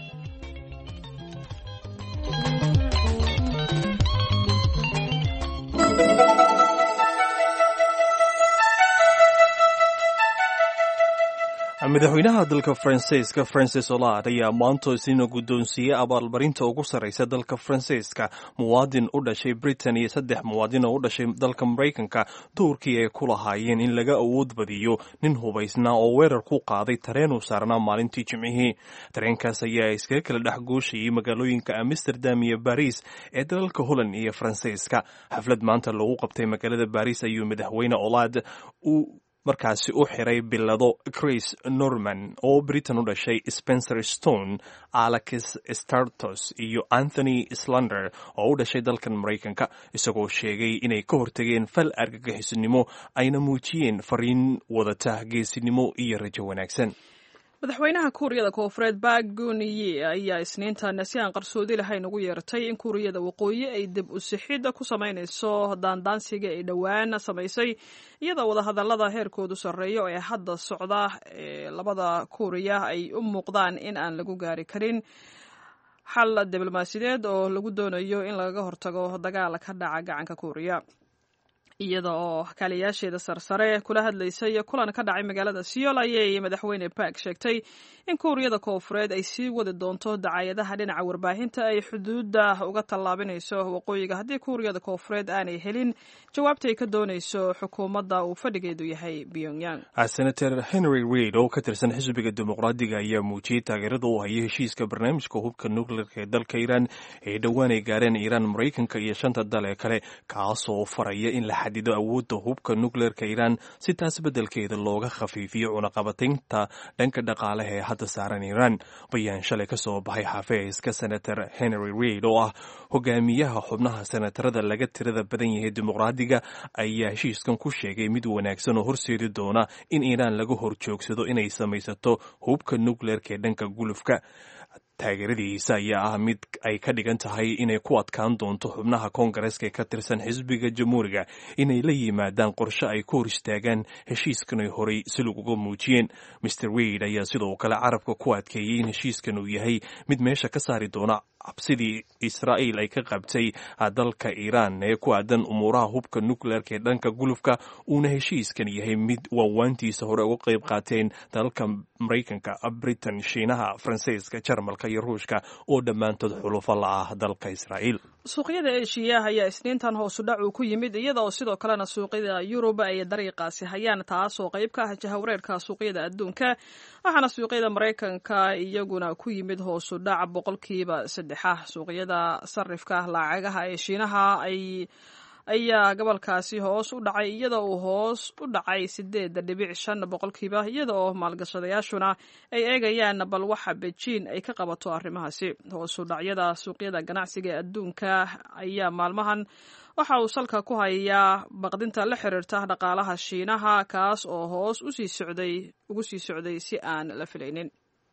madaxweynaha dalka faransiiska francis olad ayaa maanta isniina guddoonsiiyey abaalmarinta ugu sarraysa dalka faransiiska muwaadin u dhashay britain iyo saddex muwaadin oo u dhashay dalka maraykanka doorkii ay ku lahaayeen in laga awood badiyo nin hubaysnaa oo weerar ku qaaday tareen uu saarnaa maalintii jimcihii tareenkaas ayaa iskaga kala dhex gooshayay magaalooyinka amsterdam iyo baris ee dalalka holland iyo faransiiska xaflad maanta lagu qabtay magaalada baris ayuu madaxweyne olad uu markaasi u xiray bilado chris norman oo britain u dhashay spencer stone alex startos iyo anthony slander oo u dhashay dalkan maraykanka isagoo sheegay inay ka hortageen fal argagixisnimo ayna muujiyeen fariin wadata geesinimo iyo rajo wanaagsan madaxweynaha kuuriyada koofureed baaguniye ayaa isniintan si aan qarsoodi lahayn ugu yeertay in kuuriyada waqooyi ay dib u sixid ku samaynayso daandaansiga ay dhowaan samaysay iyadoo wadahadalada heerkoodu sarreeyo ee hadda socda ee labada kuuriya ay u muuqdaan in aan lagu gaari karin xal diblomaasiyadeed oo lagu doonayo in lagaga hortago dagaal ka dhaca gacanka kuuriya iyada oo kaaliyaasheeda sarsare kula hadlaysay kulan ka dhacay magaalada seoul ayay madaxweyne bark sheegtay in kuuriyada koofureed ay sii wadi doonto dacayadaha dhinaca warbaahinta ay xuduudda uga tallaabinayso waqooyiga haddii kuuriyada koofureed aanay helin jawaabta ay ka doonayso xukuumadda uu fadhigeedu yahay pyongyang senator henry reid oo ka tirsan xisbiga dimuqraadiga ayaa muujiyey taageerada uu hayay heshiiska barnaamijka hubka nukleerka ee dalka iiraan ee dhowaan ay gaareen iiraan maraykanka iyo shanta dal ee kale kaasoo faraya in la xadido awoodda hubka nukleerka iiraan si taas beddelkeeda looga khafiifiyo cunaqabataynta dhanka dhaqaalaha ee hadda saaran iiraan bayaan shalay ka soo baxay xafiiska senator henry reid oo ah hogaamiyaha xubnaha senatarada laga tirada badan yahay dimuqraadiga ayaa heshiiskan ku sheegay mid wanaagsan oo horseedi doona in iiraan laga hor joogsado inay samaysato hubka nukleerka ee dhanka gulufka taageeradiisa ayaa ah mid ay ka dhigan tahay inay ku adkaan doonto xubnaha koongareeska ee ka tirsan xisbiga jamhuuriga inay la yimaadaan qorshe ay ku hor istaagaan heshiiskan ay horay silug uga muujiyeen mr reid ayaa sidoo kale carabka ku adkeeyey in heshiiskan uu yahay mid meesha ka saari doona cabsidii israa'iil ay ka qabtay dalka iiraan ee ku aadan umuuraha hubka nukleerka ee dhanka gulufka uuna heshiiskan yahay mid waawaantiisa hore uga qayb qaateen dalalka maraykanka britain shiinaha faransiiska jarmalka iyo ruushka oo dhammaantood xulufo la ah dalka israa'iil suuqyada eshiya ayaa isniintan hoosu dhac uu ku yimid iyada oo sidoo kalena suuqyada yurub ay dariiqaasi hayaan taasoo qayb ka ah jahawreerka suuqyada adduunka waxaana suuqyada maraykanka iyaguna ku yimid hoosu dhac boqolkiiba saddexa suuqyada sarifka lacagaha ee shiinaha ay ayaa gobolkaasi hoos u dhacay iyada uu hoos u dhacay sideeda dhibic shan boqolkiiba iyada oo maalgashadayaashuna ay eegayaan bal waxa bejiin ay ka qabato arrimahaasi hoos u dhacyada suuqyada ganacsiga ee adduunka ayaa maalmahan waxa uu salka ku hayaa baqdinta la xiriirta dhaqaalaha shiinaha kaas oo hoos usii socday ugu sii socday si aan la filaynin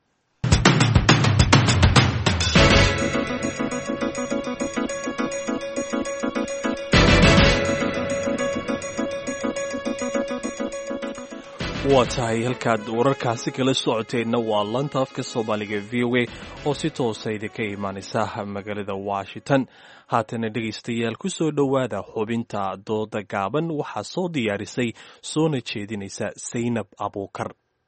waa tahay halkaad wararkaasi kala socoteenna waa lanta afka soomaaliga v o a oo si toosa idinka imaanaysa magaalada washington haatana dhegaystayaal ku soo dhowaada xubinta dooda gaaban waxaa soo diyaarisay soona jeedinaysa saynab abuukar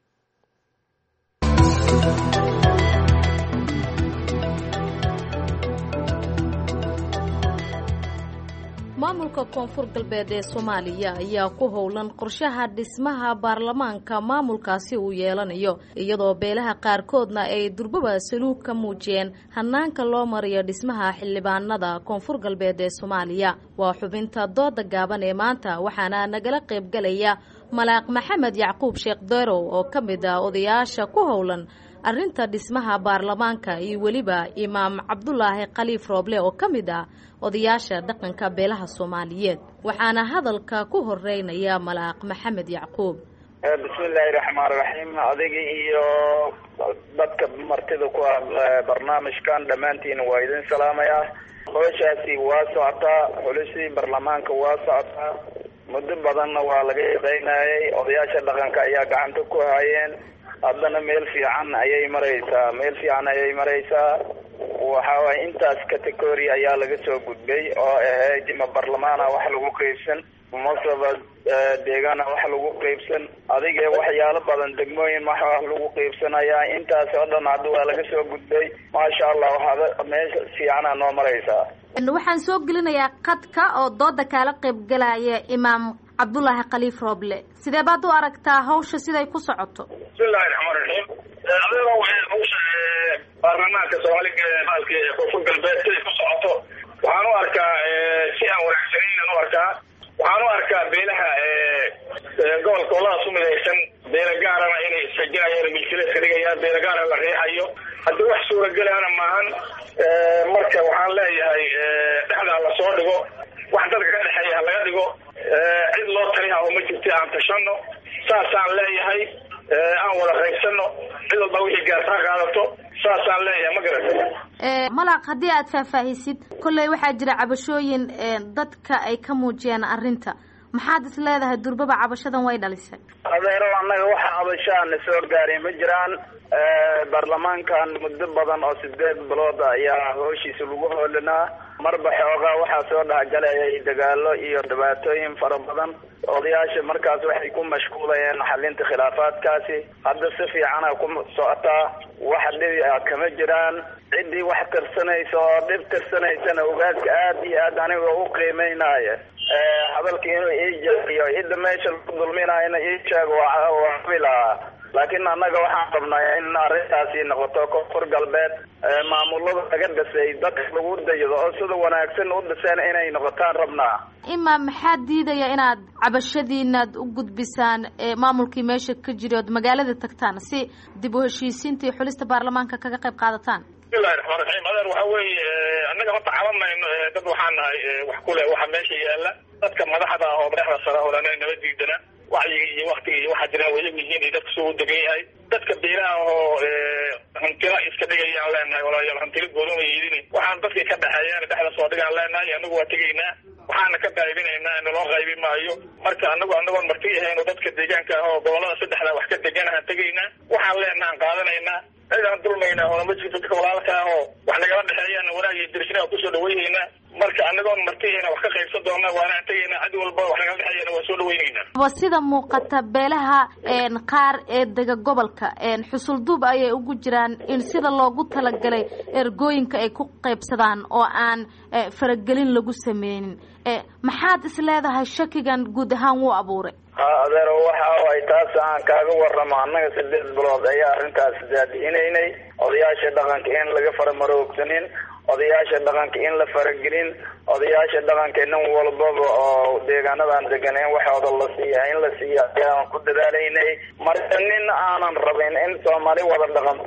maamulka koonfur galbeed ee soomaaliya ayaa ku howlan qorshaha dhismaha baarlamaanka maamulkaasi uu yeelanayo iyadoo beelaha qaarkoodna ay durbaba saluug ka muujiyeen hanaanka loo mariyo dhismaha xildhibaanada koonfur galbeed ee soomaaliya waa xubinta dooda gaaban ee maanta waxaana nagala qaybgalaya malaaq maxamed yacquub sheekh derow oo ka mid ah odayaasha ku howlan arrinta dhismaha baarlamaanka iyo weliba imaam cabdulaahi khaliif rooble oo ka mid ah odayaasha dhaqanka beelaha soomaaliyeed waxaana hadalka ku horeynaya malaaq maxamed yacquub bismillaahi raxmaan raxiim adiga iyo dadka martida ku ah barnaamijkan dhammaantiin waa idin salaamayaa howshaasi waa socotaa xulisii baarlamaanka waa socotaa muddo badanna waa laga shaqaynayay odayaasha dhaqanka ayaa gacanta ku hayeen haddana meel fiican ayay maraysaa meel fiican ayay maraysaa waxa waye intaas category ayaa laga soo gudbay oo ahayd ma barlamaana wax lagu qeybsan masaba deegaana wax lagu qeybsan adiga waxyaalo badan degmooyin wax wax lagu qeybsanayaa intaas oo dhan hadda waa laga soo gudbay maasha allah waxaad meesha fiicana noo maraysaa waxaan soo gelinayaa qadka oo dooda kaala qaybgalaya imaam cabdulaahi khaliif rooble sidee baad u aragtaa hawsha siday ku socoto bismillahi raxmaan raxiim adeega waxay hawsha baarlamaanka soomaaliga maalka koonfur galbeed siday ku socoto waxaan u arkaa si aan wanaagsanaynan u arkaa waxaan u arkaa beelaha gobolka oladaas u midaysan beela gaarana inay sajinayaan milkileedka dhigayaan beela gaarana la riixayo haddii wax suuragelaana maahan marka waxaan leeyahay dhexdaa lasoo dhigo wax dadka ka dhexeeya ha laga dhigo cid loo taliha oo ma jirta aan tashano saasaan leeyahay aan wada qaybsano cid walba wixii gaartaa qaadato saasaan leeyahay ma garata malaq haddii aad faahfaahisid kolley waxaa jira cabashooyin dadka ay ka muujiyeen arrinta maxaad is leedahay durbaba cabashadan way dhalisay adeero annaga waxa cabashaana soo gaaray ma jiraan baarlamaankan muddo badan oo sideed bilood ayaa hooshiisa lagu hoolinaa marba xoogaa waxaa soo dhexgalayay dagaalo iyo dhibaatooyin fara badan odayaasha markaas waxay ku mashquulayeen xalinta khilaafaadkaasi hadda si fiicana ku socotaa wax dhibi a kama jiraan ciddii wax tirsanaysa oo dhib tirsanaysana ogaaska aad iyo aad aniga u qiimeynaya hadalka inuu ii jeediyo cidda meesha lagu dulminayana ii sheego waa cabi lahaa laakiin annaga waxaan rabnaa in arrintaasi noqoto koonfur galbeed maamulada laga dhisay dadka lagu daydo oo sida wanaagsan u dhiseen inay noqotaan rabnaa imaam maxaa diidaya inaad cabashadiinaad u gudbisaan maamulkii meesha ka jiri ood magaalada tagtaan si dib u heshiisiinta iyo xulista baarlamaanka kaga qayb qaadataan bismillahi raxmaan raxiim adeer waxa weeye annaga horta cabanayno dad waxaan nahay wax ku leh waxa meesha yaala dadka madaxda ah oo madaxda sare hodhana naba diidana wacyiga iyo waktiga iyo waxaa jiraan wayag yihiin iyo dadka soo degan yahay dadka beelaha oo hantila iska dhigayaan leenahay walaalayaal hantila goodama yidin waxaan dadkii ka dhexeeyaan dhexda soo dhigaan leenahay anagu waa tegaynaa waxaana ka daa'ibinaynaa in loo qaybi maayo marka anagu anagoon marti ahayn oo dadka deegaanka ah oo gobolada saddexda wax ka deganahaan tegaynaa waxaan leenahaan qaadanaynaa cidaan dulmaynaa oo ma jirto dadka walaalka ah oo wax nagala dhexeeyaan wanaag iyo dirishina kusoo dhawaynaynaa marka anagoon martihayna wax ka qaybsan doona waanaan tegaynaa cid walba wax nagala dhexeeyana waa soo dhawaynaynaa wa sida muuqata beelaha qaar ee dega gobolka xusulduub ayay ugu jiraan in sida loogu talagalay ergooyinka ay ku qaybsadaan oo aan faragelin lagu sameynin maxaad is leedahay shakigan guud ahaan wuu abuuray ha adeero waxa ay taas aan kaaga warramo annaga sideed bilood ayaa arrintaas daadihinaynay odayaasha dhaqanka in laga faramaroogsanin odayaasha dhaqanka in la faragelin odayaasha dhaqanka nin walbaba oo deegaanadan degan in waxooda la siiya in la siiya ayaan ku dadaalaynay marka nin aanan rabin in soomaali wada dhaqanto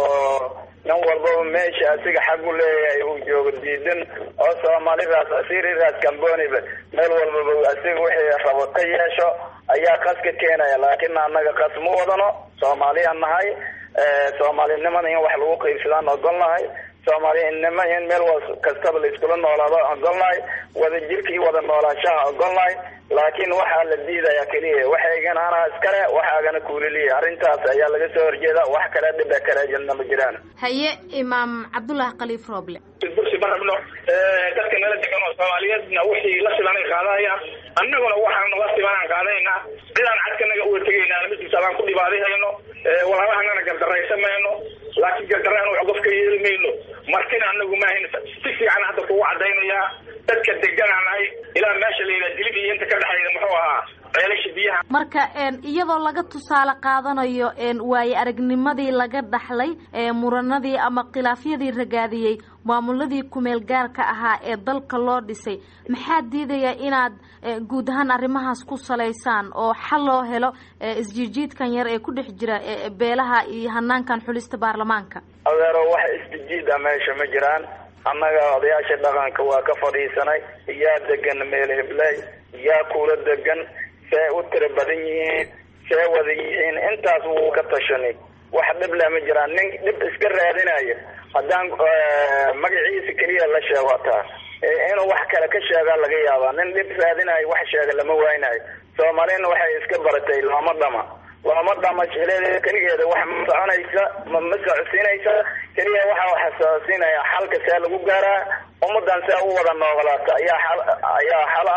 oo nin walbaba meesha asiga xag u leeyahay uu joogo diidan oo soomaalidaas asiriraas camboniba meel walbaba asiga wixii rabo ka yeesho ayaa qas ka keenaya laakiin annaga qas ma wadano soomaaliyaan nahay soomaalinimada in wax lagu qaybsadaan ogolnahay soomaalinimo in meel kastaba la iskula noolaado ogolnahay wada jirka iyo wada noolaanshaha ogolnahay laakiin waxaa la diidaya keliya waxaygan anaa iskale waxaagana kuuliliya arrintaas ayaa laga soo horjeeda wax kale dhiba kale jirna ma jiraan haye imaam cabdullaahi khaliif rooble bursi ma rabno dadka nala degan oo soomaaliyeedna wixii la sibanay qaadahayaan annaguna waxaan la sibanaan qaadanaynaa cidaan cadkanaga uga tegaynaa ma jirta abaan ku dhibaadihayno walaalahanana gardaraysan mayno laakiin gardaraan wax qof ka yeeli mayno martina anagu maahayn si fiican hadda kugu cadaynayaa dadka deganaan nahay ilaa meesha la yidhaha dilib iyo inta ka dhexayda muxuu ahaa ceelasha biyaha marka iyadoo laga tusaale qaadanayo waaye aragnimadii laga dhaxlay muranadii ama khilaafyadii ragaadiyey maamuladii kumeel gaarka ahaa ee dalka loo dhisay maxaa diidaya inaad guud ahaan arrimahaas ku salaysaan oo xal loo helo isjiijiidkan yar ee ku dhex jira beelaha iyo hanaankan xulista baarlamaanka adeero wax isjijiida meesha ma jiraan annaga odayaasha dhaqanka waa ka fadhiisanay yaa degan meel hibley yaa kuula degan see u tira badan yihiin see wada yihiin intaas wuu ka tashanay wax dhib leh ma jiraan nin dhib iska raadinaya haddaan magaciisa keliya la sheego hataa inuu wax kale ka sheegaa laga yaabaa nin dhib raadinayo wax sheega lama waynayo soomaalina waxay iska baratay looma dhama looma dhama jecleed keligeeda wax ma soconaysa ma ma socodsiinaysa keliya waxa waxasocodsiinaya xalka see lagu gaaraa ummadan see u wada noogolaata ayaa xal ayaa xal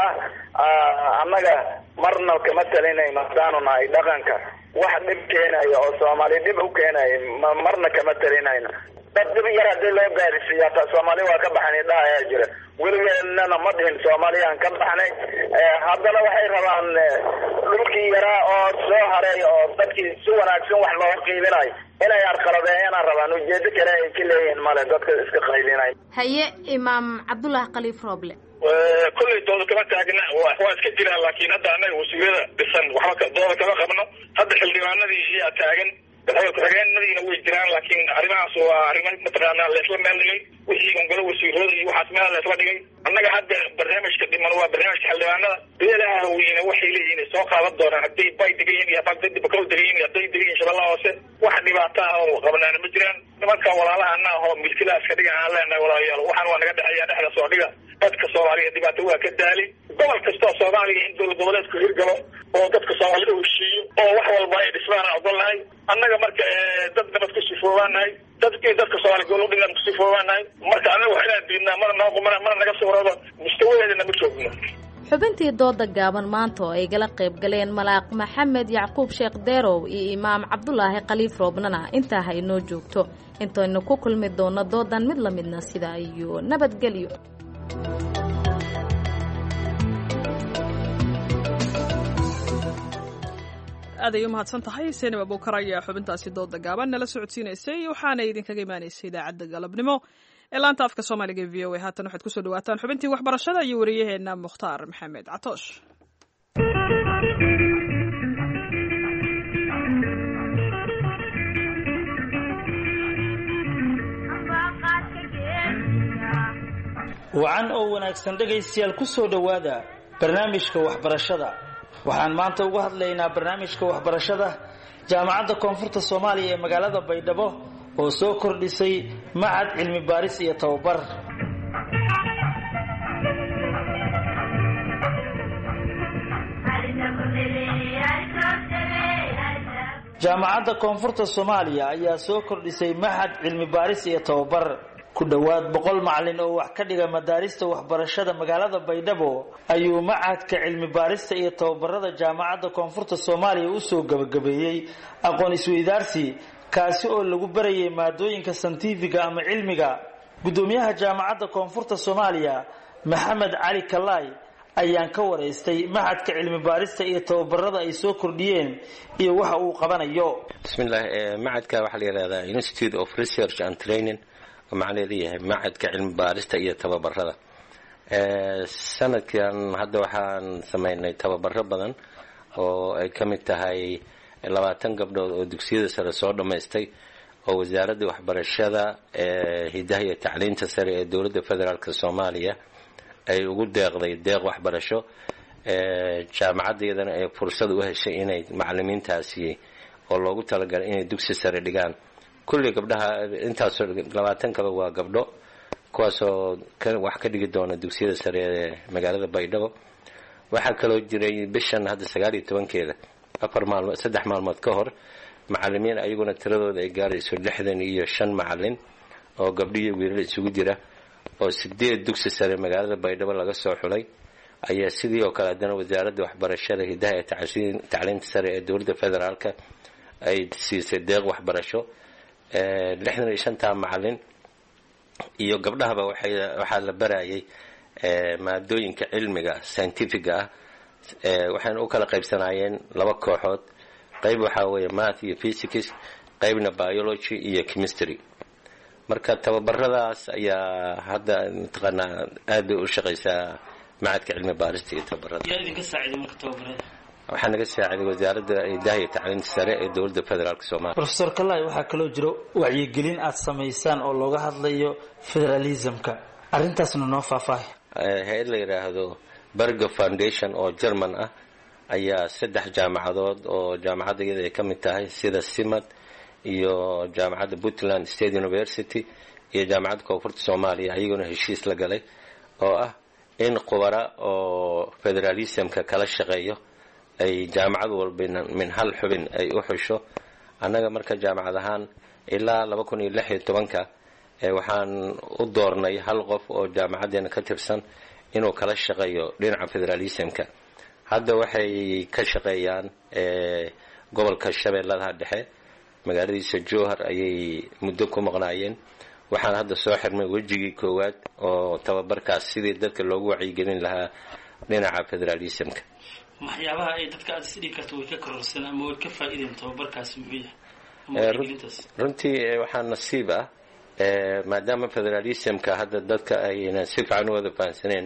ah annaga marna kama talinayno haddaanu nahay dhaqanka wax dhib keenaya oo soomaali dhib u keenaya ma marna kama talinayno dad dhib yar hadii loo gaarisiiyo hataa soomaali waa ka baxnay dha ayaa jira weligeennana ma dhihin soomaaliyaan ka baxnay haddana waxay rabaan dhulkii yaraa oo soo haray oo dadkii si wanaagsan wax looga qiibinayo inay arqaladeeyana rabaan ujeedo kale ay ka leeyihiin male dadka iska qaybinay haye imaam cabdullaahi khaliif rooble kollay dooda kama taagna waa iska jiraan laakiin hadda annaga wasiirada dhisan waxba dooda kama qabno hadda xildhibaanadii iyaa taagan ku-xigeenadiina way jiraan laakiin arrimahaas waa arrimo mataqaana laysla meel dhigay wixii ongolo wasiirooda iyo waxaas meel laysla dhigay annaga hadda barnaamijka dhiman waa barnaamijka xildhibaanada beelaha weyne waxay leeyihiin soo qaadan doonaan hadday bay degan yihin iyo hadday bakow degan yihin hadday degan yihin shabeellaha hoose wax dhibaato ah oo qabnaana ma jiraan nimanka walaalaha ana ahoo milkilaha iska dhiga aan leenahay walaalayaal waxaan waa naga dhexeeya dhexda soo dhiga dadka soomaaliya dhibaato waa ka daali gobol kastoo soomaaliya in dowlad goboleedku hirgalo oo dadka soomaalida heshiiyo oo wax walba ay dhismaana ogolnahay annaga marka dad nabad ku sifoobaanahay dadkii dadka soomaaliya gobol udhigan ku sifoobaanahay marka annaga wax inaan diidnaa mana noo mana mana naga sawirado mustawadeedana ma joogno xubintii dooda gaaban maanta oo ay gala qayb galeen malaaq maxamed yacquub sheekh deerow iyo imaam cabdulaahi khaliif roobnana intaa ha inoo joogto intaynu ku kulmi doono doodan mid la midna sidaa iyo nabadgelyo aaday u mahadsan tahay senima bukar ayaa xubintaasi dooda gaaban nala socodsiinaysay waxaana idinkaga imaanaysay idaacadda galabnimo ee laanta afka soomaaliga v o a haatan waxaad kusoo dhawaataan xubintii waxbarashada iyo wariyaheena mukhtaar maxamed catoosh wacan oo wanaagsan dhegaystayaal ku soo dhowaada barnaamijka waxbarashada waxaan maanta uga hadlaynaa barnaamijka waxbarashada jaamacadda koonfurta soomaaliya ee magaalada baydhabo oo soo kordhisay macad cilmi baaris iyo tababar jaamacadda koonfurta soomaaliya ayaa soo kordhisay maxad cilmi baaris iyo tababar ku dhowaad boqol macalin oo wax ka dhiga madaarista waxbarashada magaalada baydhabo ayuu macadka cilmi baarista iyo tababarada jaamacadda koonfurta soomaaliya usoo gabagabeeyey aqoon isweydaarsi kaasi oo lagu barayay maadooyinka santifiga ama cilmiga guddoomiyaha jaamacadda koonfurta soomaaliya maxamed cali kalaay ayaan ka waraystay maxadka cilmi baarista iyo tababarada ay soo kordhiyeen iyo waxa uu qabanayo bismillaah macadka waxaa la yidhahdaa institute of research and training oo macnaheedu yahay macadka cilmi baarista iyo tababarada sanadkan hadda waxaan sameynay tababaro badan oo ay ka mid tahay labaatan gabdhood oo dugsiyada sare soo dhammaystay oo wasaaradda waxbarashada ee hidaha iyo tacliinta sare ee dowladda federaalk soomaaliya ay ugu deeqday deeq waxbarasho jaamacadda iyadana ay fursad u heshay inay macalimiintaasi oo loogu talagalay inay dugsi sare dhigaan kulli gabdhaha intaasoo labaatan kaba waa gabdho kuwaasoo wax ka dhigi doona dugsiyada sare ee magaalada baydhabo waxaa kaloo jiray bishan hadda sagaal iyo tobankeeda afar maalmood saddex maalmood ka hor macalimiin ayaguna tiradooda ay gaarayso lixdan iyo shan macalin oo gabdho iyo wiilal isugu jira oo sideed dugsi sare magaalada baydhabo laga soo xulay ayaa sidii oo kale haddana wasaaradda waxbarashada hidaha ee tacliinta sare ee dowladda federaalka ay siisay deeq waxbarasho lixdan iyo shantaa macalin iyo gabdhahaba waxay waxaa la barayay maadooyinka cilmiga scientifiga ah waxayna u kala qaybsanaayeen laba kooxood qayb waxaa weeye math iyo physics qaybna biology iyo chemistry marka tababaradaas ayaa hadda mataqaanaa aad bay u shaqaysaa macadka cilmi baarista iyo tababarada yaa idinka saaciday marka tababarada waxaa naga saaciday wasaaradda idaha iyo tacliinta sare ee dowladda federaalk soomaaliya profesor kalai waxaa kaloo jiro wacyigelin aad samaysaan oo looga hadlayo federalismka arrintaasna noo faahfaahay hay-ad la yidhaahdo berger foundation oo german ah ayaa saddex jaamacadood oo jaamacadda iyada ay ka mid tahay sida simad iyo jaamacadda puntland state university iyo jaamacadda koonfurta soomaaliya ayaguna heshiis la galay oo ah in qubara oo federalismka kala shaqeeyo ay jaamacad walba min hal xubin ay u xusho annaga marka jaamacad ahaan ilaa laba kun iyo lix iyo tobanka waxaan u doornay hal qof oo jaamacaddeena ka tirsan inuu kala shaqeeyo dhinaca federalismka hadda waxay ka shaqeeyaan gobolka shabeelladaha dhexe magaaladiisa jowhar ayay muddo ku maqnaayeen waxaan hadda soo xirmay wejigii koowaad oo tababarkaas sidii dadka loogu wacyigelin lahaa dhinaca federalismka waxyaabaha ay dadka aad isdhigi karto way ka kororsan ama way ka faa'iideen tababarkaasi muxuu yahay runtii waxaa nasiib ah maadaama federalismka hadda dadka ayna si fiican u wada fahansaneen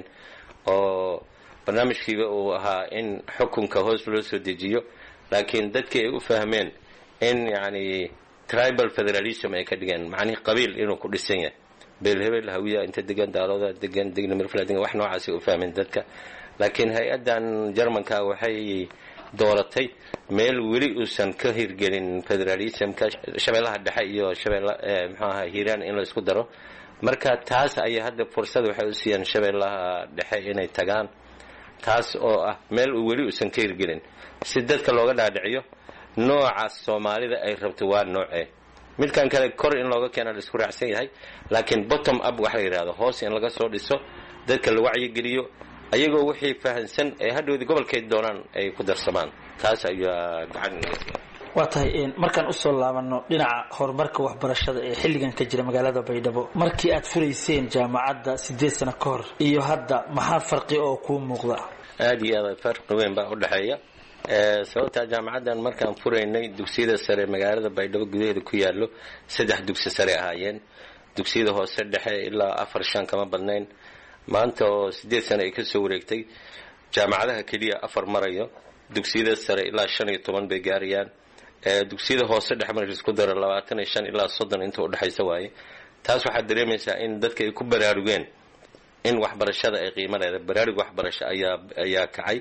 oo barnaamijkiiba uu ahaa in xukunka hoos loo soo dejiyo laakiin dadkii ay u fahmeen in yacni tribal federalism ay ka dhigeen macnihii qabiil inuu ku dhisan yahay beelhebel hawiya inta degan daalooda degan degna mirfla degan wax noocaasay u fahmeen dadka laakiin hay-addan jarmanka waxay dooratay meel weli uusan ka hirgelin federalismka shabeellaha dhexe iyo shabeella muxuu ahaa hiiraan in la isku daro marka taas ayaa hadda fursad waxay u siiyaan shabeellaha dhexe inay tagaan taas oo ah meel uu weli uusan ka hirgelin si dadka looga dhaadhiciyo nooca soomaalida ay rabto waa noocee midkan kale kor in looga keena la isku raacsan yahay laakiin bottom up waxa la yidhahdo hoos in laga soo dhiso dadka la wacyigeliyo ayagoo wixii fahansan ee hadhowdii gobolkay doonaan ay ku darsamaan taas ayaa gacan waa tahay markaan usoo laabano dhinaca horumarka waxbarashada ee xilligan ka jira magaalada baydhabo markii aad furayseen jaamacadda sideed sano ka hor iyo hadda maxaa farqi oo kuu muuqda aada iyo aad farqi weyn baa udhexeeya sababtaa jaamacaddan markaan furaynay dugsiyada sare magaalada baydhabo gudaheeda ku yaallo saddex dugsi sare ahaayeen dugsiyada hoose dhexe ilaa afar shan kama badnayn maanta oo sideed sano ay kasoo wareegtay jaamacadaha keliya afar marayo dugsiyada sare ilaa shan iyo toban bay gaarayaan dugsiyada hoose dhexe marka isku daro labaatan iyo shan ilaa soddon inta udhexaysa waaye taas waxaad dareemaysaa in dadka ay ku baraarugeen in waxbarashada ay qiimo leedahay baraarug waxbarasho ayaa ayaa kacay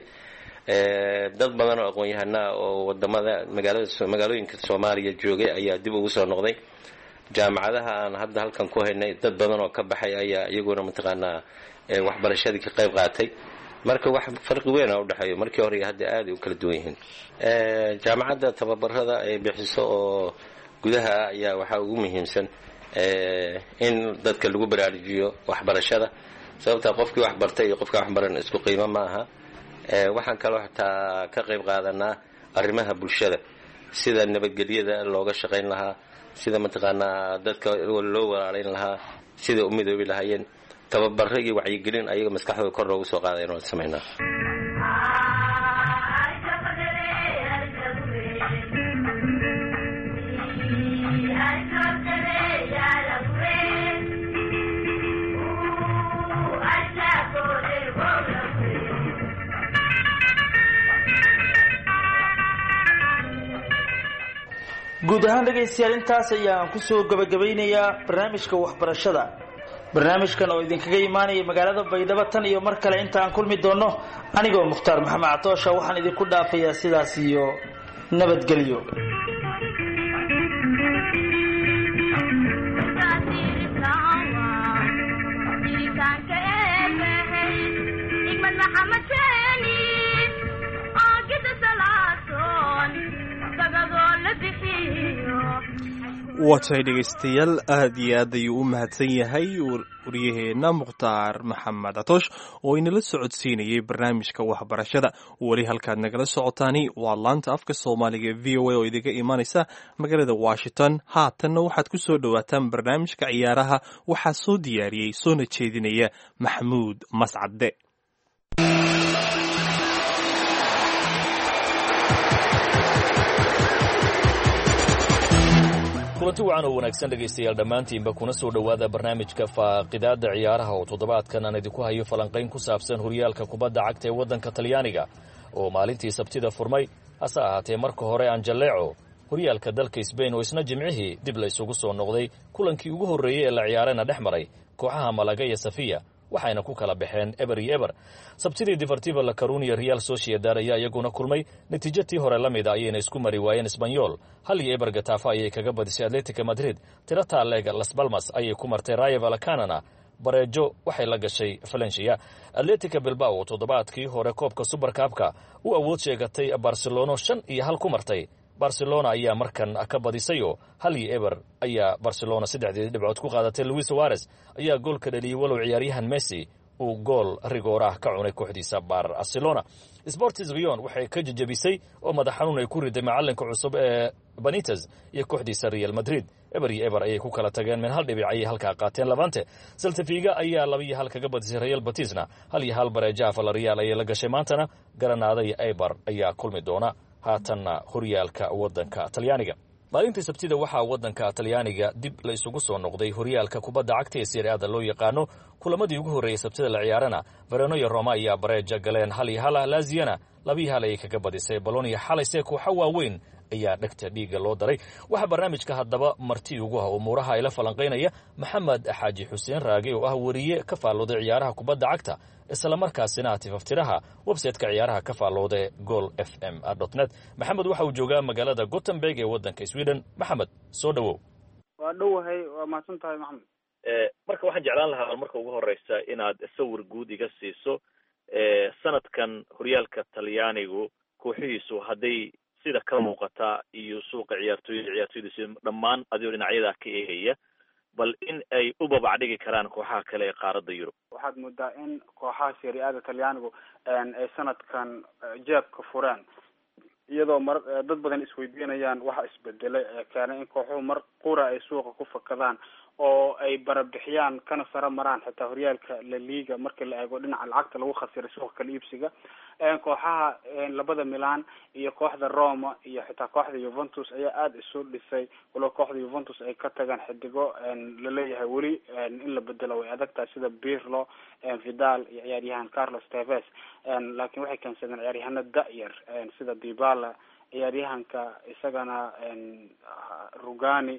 dad badan oo aqoon-yahanaa oo wadamada magaalada magaalooyinka soomaaliya joogay ayaa dib ugu soo noqday jaamacadaha aan hadda halkan ku haynay dad badan oo ka baxay ayaa iyaguna mataqaanaa waxbarashadii ka qayb qaatay marka wax farqi weyn a udhexeeyo markii hore iyo hadda aad ay u kala duwan yihiin jaamacadda tababarada ay bixiso oo gudaha ah ayaa waxaa ugu muhiimsan in dadka lagu baraarujiyo waxbarashada sababtaa qofkii wax bartay iyo qofka waxbaran isku qiimo ma aha waxaan kaloo xataa ka qayb qaadanaa arrimaha bulshada sida nabadgelyada looga shaqayn lahaa sida mataqaanaa dadka loo walaalayn lahaa sida u midoobi lahaayeen tababaro iyo wacyigelin ayaga maskaxdooda kor loogu soo qaadayn waan samaynaa guud ahaan dhegaystayaal intaas ayaan kusoo gabagabaynayaa barnaamijka waxbarashada barnaamijkan oo idinkaga imaanaya magaalada baydhabo tan iyo mar kale inta aan kulmi doonno anigoo mukhtaar maxamed catoosha waxaan idinku dhaafayaa sidaas iyo nabadgelyo waa tahay dhegaystayaal aad iyo aad ayuu u mahadsan yahay waryaheenna mukhtaar maxamed atoosh oo inala socodsiinayay barnaamijka waxbarashada weli halkaad nagala socotaani waa laanta afka soomaaliga v o a oo idiga imanaysa magaalada washington haatanna waxaad ku soo dhowaataan barnaamijka ciyaaraha waxaa soo diyaariyey soona jeedinaya maxamuud mascadde kulanti wacan oo wanaagsan dhegaystayaal dhammaantiinba kuna soo dhowaada barnaamijka faaqidaadda ciyaaraha oo toddobaadkan aan idinku hayo falanqayn ku saabsan horyaalka kubadda cagta ee waddanka talyaaniga oo maalintii sabtida furmay hase ahaatee marka hore aan jalleeco horyaalka dalka sbain oo isna jimcihii dib la isugu soo noqday kulankii ugu horreeyey ee la ciyaarena dhex maray kooxaha malaga iyo safiya waxayna ku kala baxeen eber iyo eber sabtidii defartiva la carunia real sociedad ayaa iyaguna kulmay natiijatii hore la mida ayayna isku mari waayeen sbanyol hal iyo eber gatafa ayay kaga badisay atletica madrid tirata leg las balmas ayay ku martay rayo valacanana bareejo waxay la gashay valencia atletica bilbao oo toddobaadkii hore koobka subarkaabka u awood sheegatay barcelono shan iyo hal ku martay barcelona ayaa markan ka badisayoo hal iyo eber ayaa barcelona saddexdeedii dhibcood ku qaadatay luis suares ayaa goolka dhaliyey walow ciyaaryahan messi uu gool rigoor ah ka cunay kooxdiisa barcelona sportis rion waxay ka jejebisay oo madax xanuun ay ku riday macalinka cusub ee banites iyo kooxdiisa real madrid eber iyo eber ayay ku kala tageen min hal dhibic ayay halkaa qaateen labante saltafiga ayaa laba iyo hal kaga badisay real batisna hal iyo hal bareejaha valerial ayay la gashay maantana garanaada iyo eber ayaa kulmi doona haatanna horyaalka waddanka talyaaniga maalintii sabtida waxaa waddanka talyaaniga dib la isugu soo noqday horyaalka kubadda cagta ee siriada loo yaqaano kulamadii ugu horreeyey sabtida la ciyaarana vereno iyo roma ayaa bareeja galeen hal iyo hala laaziyana labiyi hal ayay kaga badisay balonia xalayse kooxa waaweyn ayaa dhegta dhiigga loo daray waxaa barnaamijka haddaba marti ugu ah umuuraha ayla falanqaynaya maxamed xaaji xuseen raage oo ah weriye ka faallooday ciyaaraha kubadda cagta islamarkaasina tifaftiraha websayteka ciyaaraha ka faallooda gol f m net maxamed waxa uu joogaa magaalada gothenburg ee waddanka sweden maxamed soo dhowow waa dhowahay waa mahadsan tahay maxamed marka waxaan jeclaan lahaa marka ugu horeysa inaad sawir guud iga siiso sanadkan horyaalka talyaanigu kooxihiisu hadday sida ka muuqata iyo suuqa ciyaartooyda ciyaartooydiisi dhammaan adigoo dhinacyada ka eegaya bal in ay u babacdhigi karaan kooxaha kale ee qaaradda yurub waxaad moodaa in kooxaha seri-ada talyaanigu ay sanadkan jeebka fureen iyadoo mar dad badan isweydiinayaan waxa isbedelay ee keenay in kooxuhu mar qura ay suuqa ku fakadaan oo ay barabixiyaan kana saro maraan xitaa horyaalka la liga markii la eego dhinaca lacagta lagu khasiray suuqa kala iibsiga kooxaha labada milan iyo kooxda roma iyo xitaa kooxda yuventus ayaa aada isu dhisay walow kooxda yuventus ay ka tagaan xidigo laleeyahay weli in la bedelo way adag tahay sida birlo vidal iyo ciyaaryahan carlos teves laakiin waxay keensadeen ciyaaryahano da-yar sida dibala ciyaaryahanka isagana rugani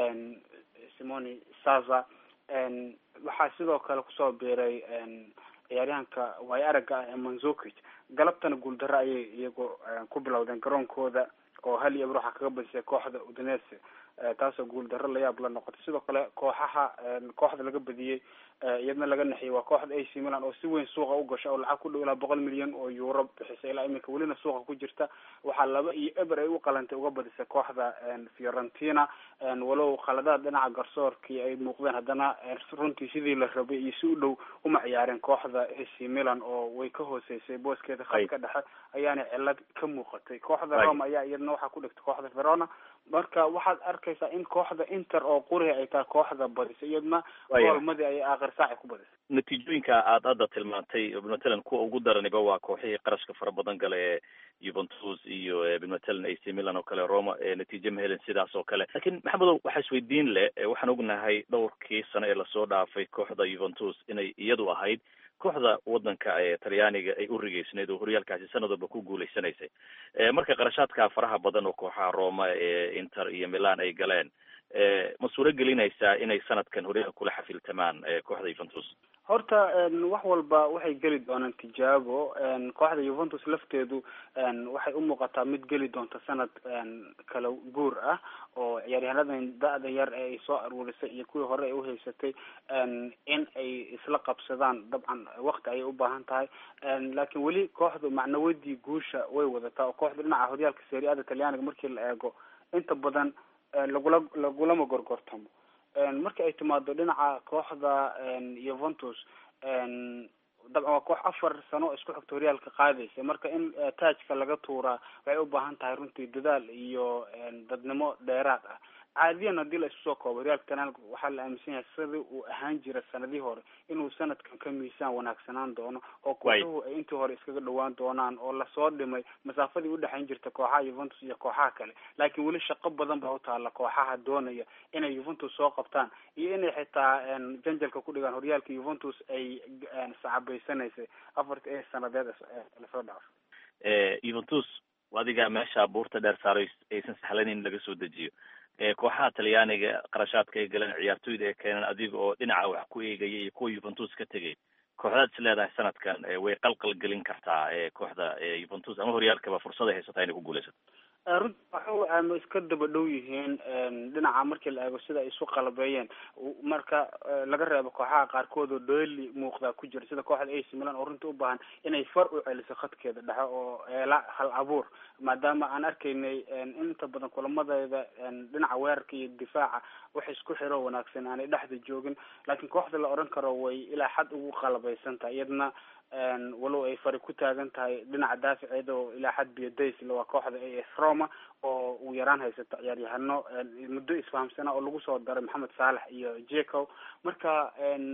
simoni saza waxaa sidoo kale kusoo biiray ciyaaryahanka waay aragga ah ee manzukic galabtana guuldaro ayay iyagu ku bilowdeen garoonkooda oo hal iyo eber waxaa kaga badisay kooxda udinese taasoo guuldaro layaab la noqotay sidoo kale kooxaha kooxda laga badiyey iyadna laga naxiyey waa kooxda ac milan oo si weyn suuqa u gasha oo lacag ku dhow ilaa boqol milyan oo euro bixisay ilaa iminka welina suuqa ku jirta waxaa laba iyo eber ay u qalantay uga badisay kooxda fiorentina walow khaladaad dhinaca garsoorkii ay muuqdeen haddana runtii sidii la rabay iyo si u dhow uma ciyaareen kooxda ac milan oo way ka hooseysay booskeeda khadka dhexe ayaana cilad ka muuqatay kooxda roma ayaa iyadna waxaa ku dhigtay kooxda verona marka waxaad arkaysaa in kooxda inter oo quriha ay tahay kooxda badisay iyadna goolmadii ay aakhir saaci ku badisay natiijooyinka aad hadda tilmaantay matalan kuwa ugu daraniba waa kooxihii qarashka fara badan gala ee juventus iyo matalan ac milan oo kale roma natiijo ma helin sidaas oo kale lakiin maxamedow waxaa isweydiin leh waxaan ognahay dhowrkii sano ee lasoo dhaafay kooxda juventus inay iyadu ahayd kooxda wadanka ee talyaaniga ay u rigeysnayd oo horyaalkaasi sanad walba ku guuleysanaysay marka qarashaadka faraha badan oo kooxaha roma ee inter iyo milan ay galeen ma suuro gelinaysaa inay sanadkan horyaalka kula xafiltamaan kooxda juventus horta wax walba waxay geli doonaan tijaabo kooxda juventus lafteedu waxay u muuqataa mid geli doonta sanad kala guur ah oo ciyaaryahaanadan da-da yar ee ay soo aruurisay iyo kuwii hore ay uhaysatay in ay isla qabsadaan dabcan wakti ayay u baahan tahay laakiin weli kooxdu macnawadii guusha way wadataa oo kooxda dhinaca horyaalka seri-ada talyaaniga markii la eego inta badan lagula lagulama gorgortamo marka ay timaado dhinaca kooxda yuventus dabcan waa koox afar sano isku xigta horyaalka qaadaysa marka in taajka laga tuuraa waxay u baahan tahay runtii dadaal iyo dadnimo dheeraad ah caadiyan haddii la isu soo koobo horyaalka tanaalka waxaa la aaminsan yahay sidii uu ahaan jira sanadihii hore inuu sanadkan ka miisaan wanaagsanaan doono oo kooxuhu ay intii hore iskaga dhawaan doonaan oo lasoo dhimay masaafadii udhexayn jirta kooxaha yuventus iyo kooxaha kale laakiin weli shaqo badan baa utaala kooxaha doonaya inay yuventus soo qabtaan iyo inay xitaa janjalka ku dhigaan horyaalka yuventus ay sacabaysanaysay afarta ee sanadeed lasoo dhaafo yuventus adiga meesha buurta dheer saaray aysan sahlayn in laga soo dejiyo kooxaha talyaaniga qarashaadka ay galeen ciyaartoyda ee keeneen adiga oo dhinaca wax ku eegaya iyo kuwa yuventus ka tegay kooxdaad is leedahay sanadkan way qalqal gelin kartaa kooxda yuventus ama horyaalkaba fursad ay haysataa inay ku guuleysato runti waxa ama iska daba dhow yihiin dhinaca markii la eego sida ay isu qalabeeyeen marka laga reebo kooxaha qaarkood oo dheeli muuqdaa ku jira sida kooxda ac milan oo runtii u baahan inay far u celiso khadkeeda dhexe oo eela hal abuur maadaama aan arkaynay inta badan kulamadeeda dhinaca weerarka iyo difaaca wax isku xiro wanaagsan aanay dhexda joogin laakiin kooxda la odhan karo way ilaa xad ugu qalabaysan tahay iyadna walow ay fari ku taagan tahay dhinaca daaficeeda oo ilaa xad biyadaysle waa kooxda a s roma oo ugu yaraan haysata ciyaaryahano muddo isfahamsana oo lagu soo daray maxamed saalax iyo jeco marka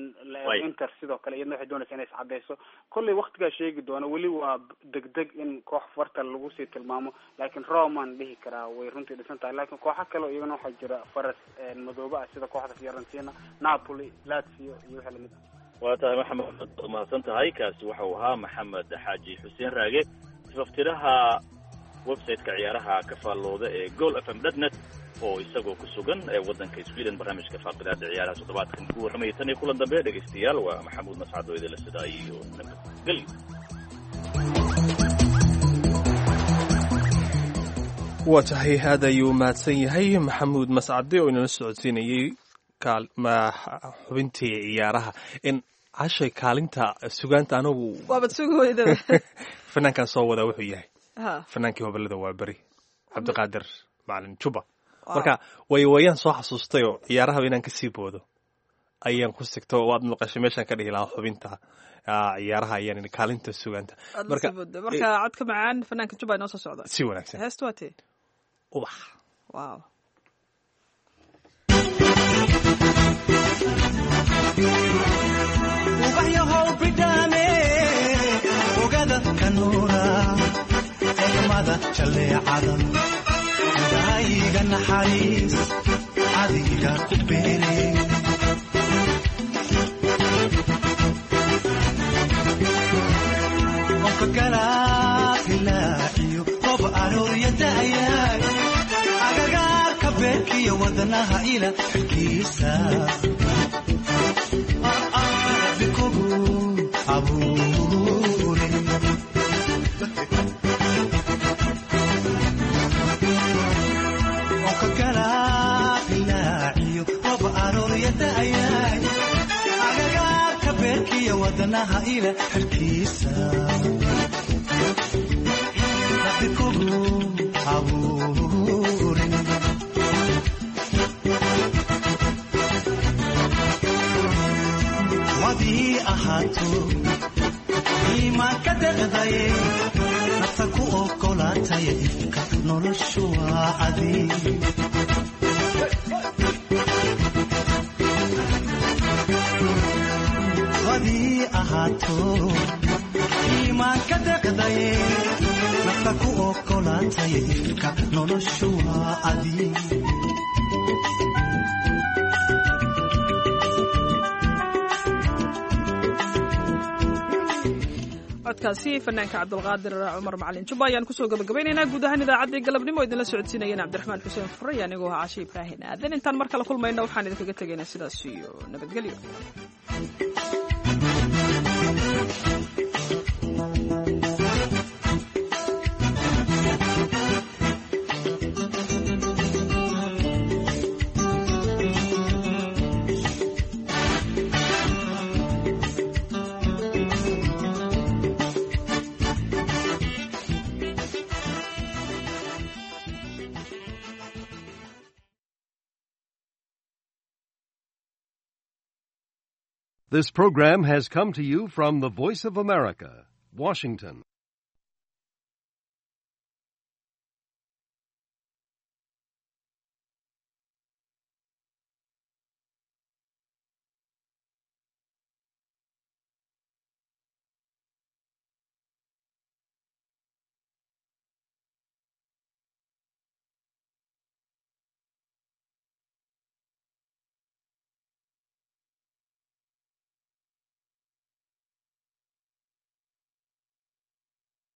inter sidoo kale iyadna waxay doonaysa inay iscadeyso kollay waktigaa sheegi doona weli waa degdeg in koox farta lagu sii tilmaamo laakiin roman dhihi karaa way runtii dhisan tahay laakiin kooxo kale iyagana waxaa jira faras madoobe ah sida kooxda fiorentina napoli lazio iyo wixii lamid ah waa tahay maxamed waad mahadsan tahay kaasi waxa uu ahaa maxamed xaaji xuseen raage tifaftiraha website-ka ciyaaraha ka faallooda ee gool f m dotnet oo isagoo ku sugan ee waddanka sweden barnaamijka faaqidaada ciyaaraha toddobaadkan ku warramaya tan iyo kulan dambe dhegaystayaal waa maxamuud mascad oo idinla sidaa iyo nabadgelyo waa tahay aad ayuu mahadsan yahay maxamuud mascade oo inala socodsiinayey xubintii ciyaaraha in cashay kaalinta sugaanta anagu waabad sugi weyda fanaankan soo wadaa wuxuu yahay ha fanaankii hobalada waa beri cabdiqaadir macalin juba marka way wayaan soo xasuustayoo ciyaarahaba inaan kasii boodo ayaan ku sigto waad maqashay meeshaan ka dhihi lahaa xubinta ciyaaraha ayaan kaalinta sugaanta marka codka macaan fanaanka juba inoo soo socda si wanaagsan heesta waa tee ubax wow ubaxyahow bidhaane ogada kanuura egmada jaleecada daayiga naxariis adiga ku beere onka galaabilaaciyo qob aroorya da'yaay agagaarka beerkiyo wadnaha ila xilkiisa onka galaabilaaciyo qob aroorya da'yaay agagaarka beerkiyo wadnaha ila xilkiisa rabikugu abuurin wadii ahaato iimaanka deqdaye nafta ku ogolaataya ifka noloshu waa adi wadii ahaato iimaanka deqdaye nafta ku ogolaataya ifka noloshu waa adi codkaasi fanaanka cabdulqaadir cumar macalin juba ayaan kusoo gabagabaynaynaa guud ahaan idaacaddii galabnimo idinla socodsiinayeen cabdiraxmaan xuseen furey anigoo ah cashe ibraahin aadan intaan mar kale kulmayna waxaan idinkaga tegaynaa sidaas iyo nabadgelyo This program has come to you from the Voice of America, Washington.